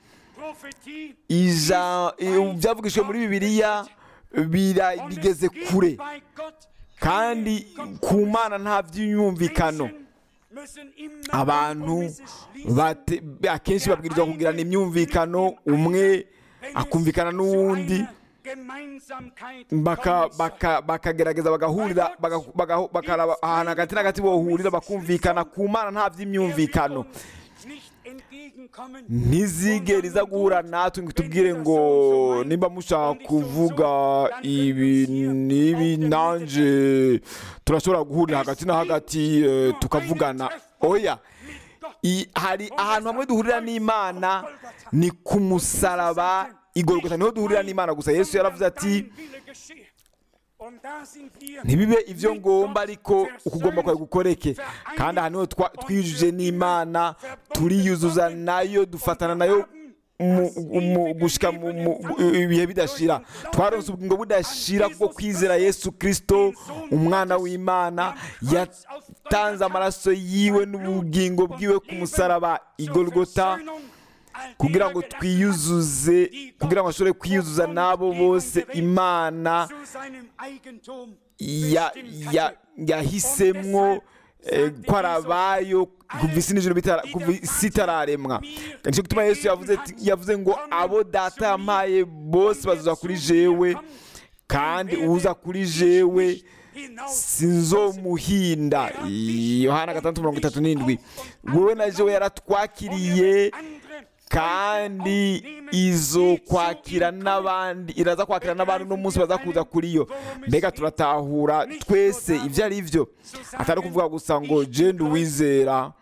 ija i- byavugishijwe muri bibiliya bira- bigeze kure kandi ku mana nta by'imyumvikano abantu bate- akenshi babwirizwa kugirana imyumvikano umwe akumvikana n'uwundi baka- baka- bakagerageza bagahurira baga- baga- bakaraba ahantu hagati na hagati bohurira bakumvikana ku mana nta by'imyumvikano ntizigere iza guhura natwe ngo tubwire ngo nimba mushaka kuvuga ibi n'ibi nanje turashobora guhurira hagati na hagati eh, tukavugana oya I- hari ahantu hamwe duhurira n'imana ni ku musaraba igorogota niho duhurira n'imana gusa yesu yaravuze ati ntibibe ibyo ngomba ariko ukugomba kwawe gukoreke kandi aha niho twa- twiyujuje n'imana turiyuzuza nayo dufatana nayo mu- mu- gushika mu- mu- ibihe bidashira twaronse ubugingo budashira bwo kwizera yesu kirisito umwana w'imana yatanze amaraso yiwe n'ubugingo bwiwe ku musaraba igorogota kugira ngo twiyuzuze kugira ngo ashobore kwiyuzuza n'abo bose imana ya- ya- yahisemwo eh, ko ari abayo kuva isi n'ijoro bitara- kuva isi itararemwa nicyo gituma yesu yavuze ati- yavuze ngo abo data yampaye bose bazuza kuri jewe kandi uza kuri jewe sinzomuhinda yohana gatandatu mirongo itatu n'indwi wowe na jewe yaratwakiriye kandi izo kwakira n'abandi iraza kwakira n'abandi n'umunsi baza kuza kuri yo mbega turatahura twese ibyo ari byo atari ukuvuga gusa ngo jenda uwizera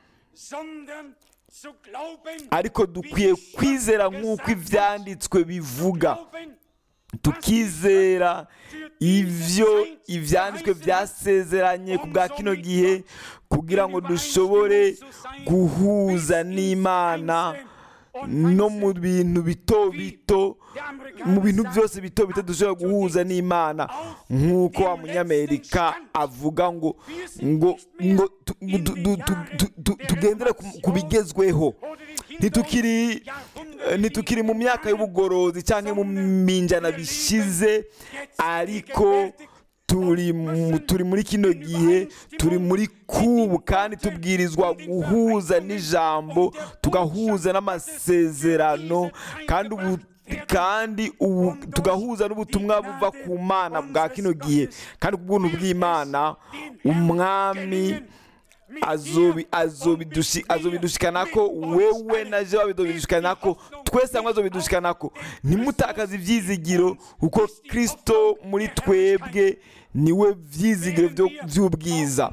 ariko dukwiye kwizera nk'uko ibyanditswe bivuga tukizera ibyo ibyanditswe byasezeranye ku bwa kino gihe kugira ngo dushobore guhuza n'imana no mu bintu bito bito mu bintu byose bito bito dushobora guhuza n'imana nk'uko wa munyamerika avuga ngo ngo ngo tu- du- du- tu- tu- tu- tugendere ku- ku bigezweho ntitukiri ntitukiri mu myaka y'ubugorozi cyangwa mu minjana bishize ariko turi mu- turi muri kino gihe turi muri kubu kandi tubwirizwa guhuza n'ijambo tugahuza n'amasezerano kandi ubu kandi ubu tugahuza n'ubutumwa buva ku mana bwa kino gihe kandi ku bw'ubuntu bw'imana umwami azobi azobidushi azobidushikana ko wewe na je babidushikana ko twese hamwe azobidushikana ko ntimutakaze ibyizigiro kuko kristo muri twebwe niwe byizigiro byo- by'ubwiza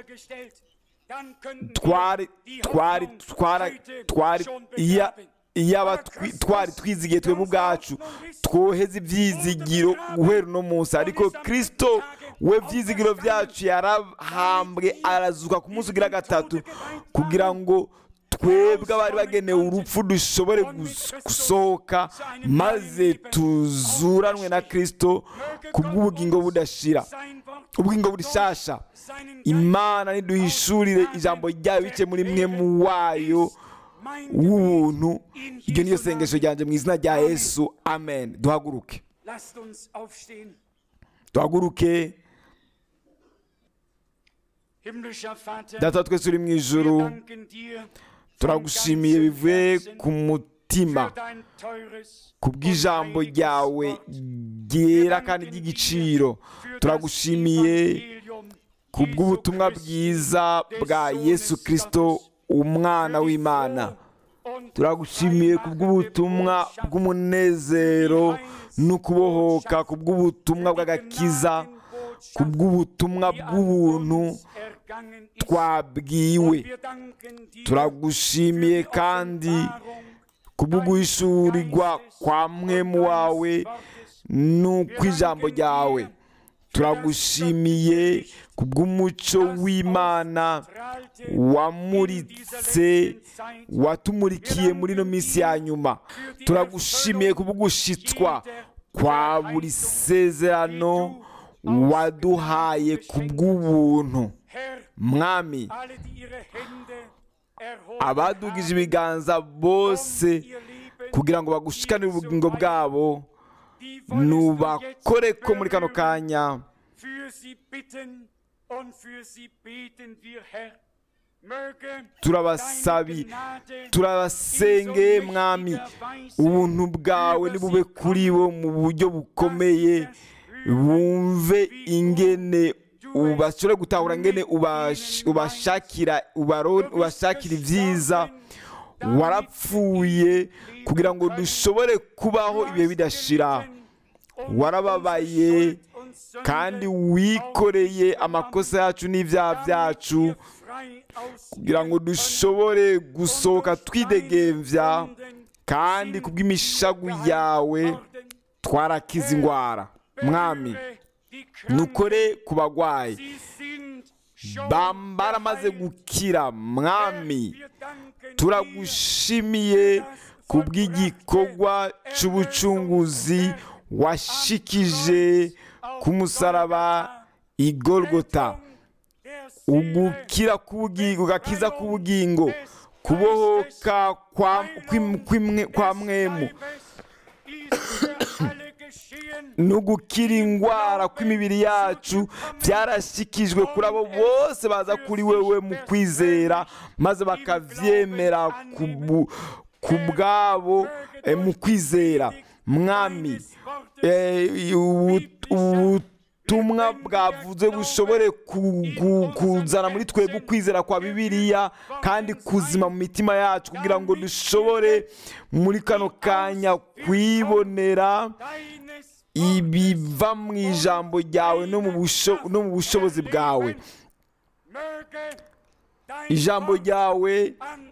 twari twari twari twari iya iyaba twi- twari twizigiye twebwe ubwacu twoheze ibyizigiro guhera uno munsi ariko kristo we byizigiro byacu yarahambwe arazuka ku munsi ugira gatatu kugira ngo twebwe abari bagenewe urupfu dushobore gus- gusohoka maze tuzuranwe na kristo ku bw'ubugingo budashira ubugingo burishasha imana niduhishurire ijambo ryayo bice muri mwe mu wayo w'ubuntu iryo niyo sengesho ryanjye mu izina rya yesu amen duhaguruke Lasst uns aufstehen. duhaguruke Himmlischer Vater, data wa twese uri mu wir ijuru danken dir turagushimiye bivuye ku mutima für dein teures ku bw'ijambo ryawe ryera kandi ry'igiciro turagushimiye ku bw'ubutumwa bwiza bwa yesu kirisito umwana w'imana turagushimiye ku bw'ubutumwa bw'umunezero no kubohoka ku bw'ubutumwa bw'agakiza ku bw'ubutumwa bw'ubuntu twabwiwe turagushimiye kandi ku bw'uguhishurirwa kwa mwemu wawe n'ukw'ijambo ryawe turagushimiye ku bw'umuco w'imana wamuritse watumurikiye muri ino minsi ya nyuma turagushimiye ku bw'ugushitswa kwa buri sezerano waduhaye ku bw'ubuntu mwami abadugije ibiganza bose kugira ngo bagushikanire ubugingo bwabo nubakore ko muri kano kanya turabasabi turabasengeye mwami ubuntu bwawe nibube kuri bo mu buryo bukomeye bumve ingene bashobore gutahura ngene ubashakira ubashakira ibyiza warapfuye kugira ngo dushobore kubaho ibihe bidashira warababaye kandi wikoreye amakosa yacu n'ibyaha byacu kugira ngo dushobore gusohoka twidegembya kandi kubw'imishagu yawe twarakiza indwara mwami nukore ku bagwayi baramaze gukira mwami turagushimiye ku bw'igikorwa cy'ubucunguzi washikije ku musaraba igorogota ugukira ugakiza k'ubugingo kubohoka kwa mwemu no gukira indwara kw'imibiri yacu byarashyikijwe kuri abo bose baza kuri wewe mu kwizera maze bakabyemera ku bwabo mu kwizera mwami ubutumwa bwavuze bushobore kuzana muri twebwe ukwizera kwa bibiliya kandi kuzima mu mitima yacu kugira ngo dushobore muri kano kanya kwibonera ibiva mu ijambo ryawe no mu bushobozi bwawe ijambo ryawe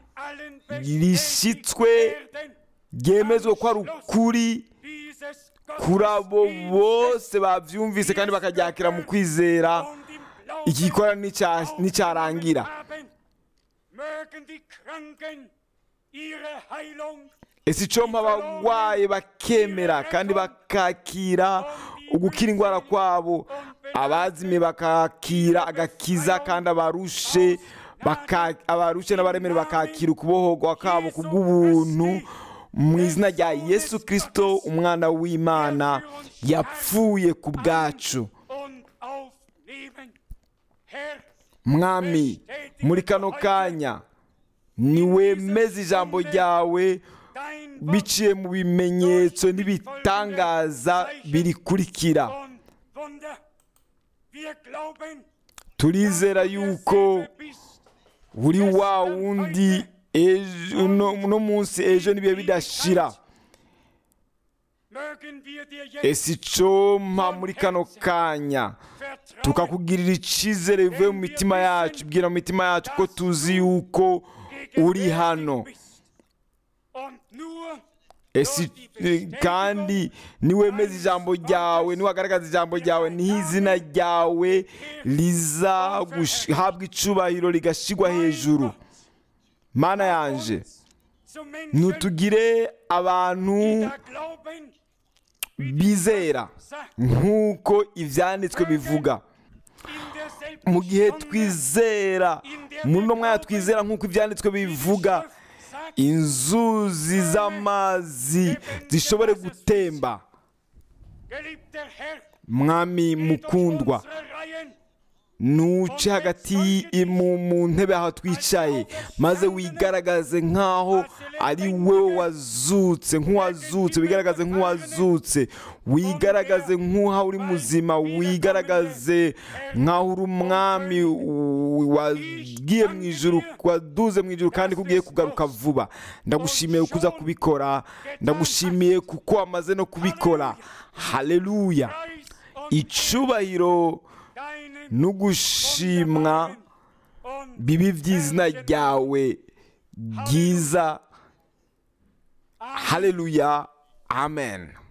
rishyitswe ryemezwa ko ari ukuri kuri abo bose babyumvise kandi bakaryakira mu kwizera iki gikora n'icyarangira ese icomba abarwaye bakemera kandi bakakira ugukira indwara kwabo abazimiye bakakira agakiza kandi abarushe abarushe n'abaremere bakakira ukubohorwa kabo ku bw'ubuntu mu izina rya yesu kirisito umwana w'imana yapfuye ku bwacu mwami muri kano kanya niwemeze ijambo ryawe biciye mu bimenyetso n'ibitangaza birikurikira turizera yuko buri wa wundi uno munsi ejo n'ibihe bidashira ese icompa muri kano kanya tukakugirira icyizere bivuye mu mitima yacu bwira mu mitima yacu ko tuzi yuko uri hano esi kandi niwemeza ijambo ryawe niwagaragaza ijambo ryawe niho izina ryawe rizahabwa icubahiro rigashyirwa hejuru mana yanje ntutugire abantu bizera nk'uko ibyanditswe bivuga mu gihe twizera muri uno mwanya twizera nk'uko ibyanditswe bivuga inzuzi z'amazi zishobore gutemba mwami mukundwa nuce hagati mu ntebe aho twicaye maze wigaragaze nk'aho ari wowe wazutse nk'uwazutse wigaragaze nk'uwazutse wigaragaze nk'uha uri muzima wigaragaze nk'aho uri umwami wagiye mu ijuru waduze mu ijuru kandi kugiye kugaruka vuba ndagushimiye kuza kubikora ndagushimiye kuko wamaze no kubikora haleluya icubahiro deinem n'ugushimwa wunderbaren und bibi by'izina ryawe ryiza haleluya amen